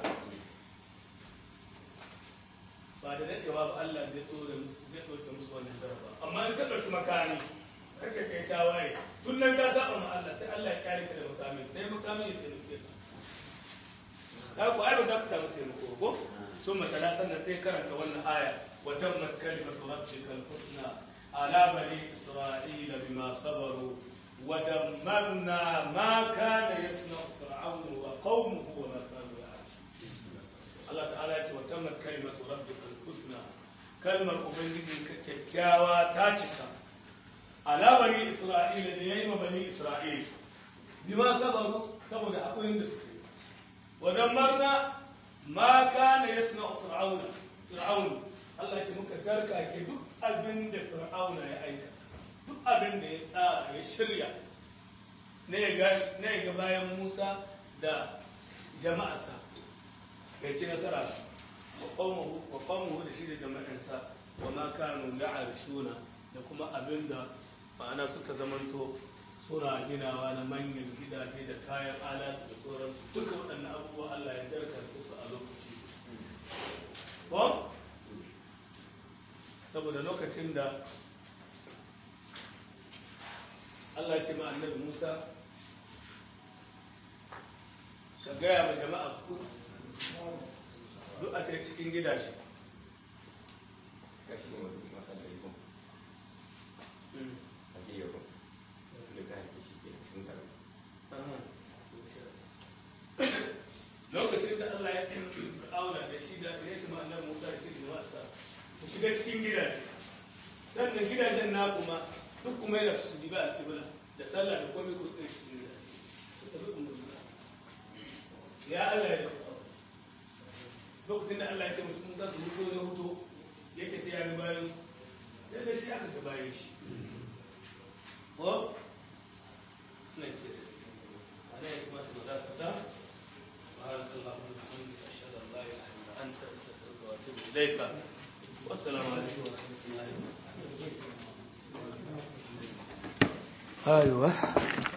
ba da daɗewa ba Allah zai tsore musu zai ɗauke musu wannan jaraba amma in ka ɗauki makami ka ce kai tawaye tun nan ka saba ma Allah sai Allah ya kare ka da makami sai makami ya taimake ka ka ku ai ba za ka samu taimako ko sun matala sannan sai karanta wannan aya wa tammat kalimatu rabbikal husna ala bani isra'ila bima sabaru wa dammarna ma kana yasna'u fir'aunu wa qaumuhu wa ma kanu ya'malun Allah ta'ala ya ce wa tammat kalimatu rabbikal husna kalmar ubangiji ka kyakkyawa ta cika ala bani isra'ila da yayi ma bani isra'ila bima sabaru saboda akwai da suke wa dammarna ma kana yasna'u fir'auna fir'aun Allah ya ce muka garka ke duk abin da fir'auna ya aika duk abin da ya tsara ya shirya ne ga ne ga bayan Musa da jama'arsa bai ci nasara wa qawmuhu wa qawmuhu da shi da jama'ansa wa ma kanu ya'rishuna da kuma abin da ma'ana suka zamanto suna ginawa na manyan gidaje da kayan alatu da sauransu duka waɗannan abubuwa Allah ya zartar su a lokaci ko saboda lokacin da Allah ya ce ma annabi Musa ka gaya ma jama'a ku duk a ta cikin gidaje kashi ne wani masa da rikon a ke yaro da ka haife shi ke sun sarari lokacin da Allah ya ce fir'auna da shi da ya ce ma'anar Musa da shi da wasa ku shiga cikin gidaje sannan gidajen na kuma duk kuma yana su diba al-qibla da sallah da komai ku tsaye cikin gidaje ku tabi umurna ya Allah ya lokacin da Allah ya ce musu Musa su huto ya huto yake sai ya bi bayan su sai da shi aka ga bayan shi ko nan ke ana ya kamata mu dakata سبحانك اللهم وبحمدك اشهد ان لا اله الا انت استغفرك واتوب اليك والسلام عليكم ورحمه الله وبركاته ايوه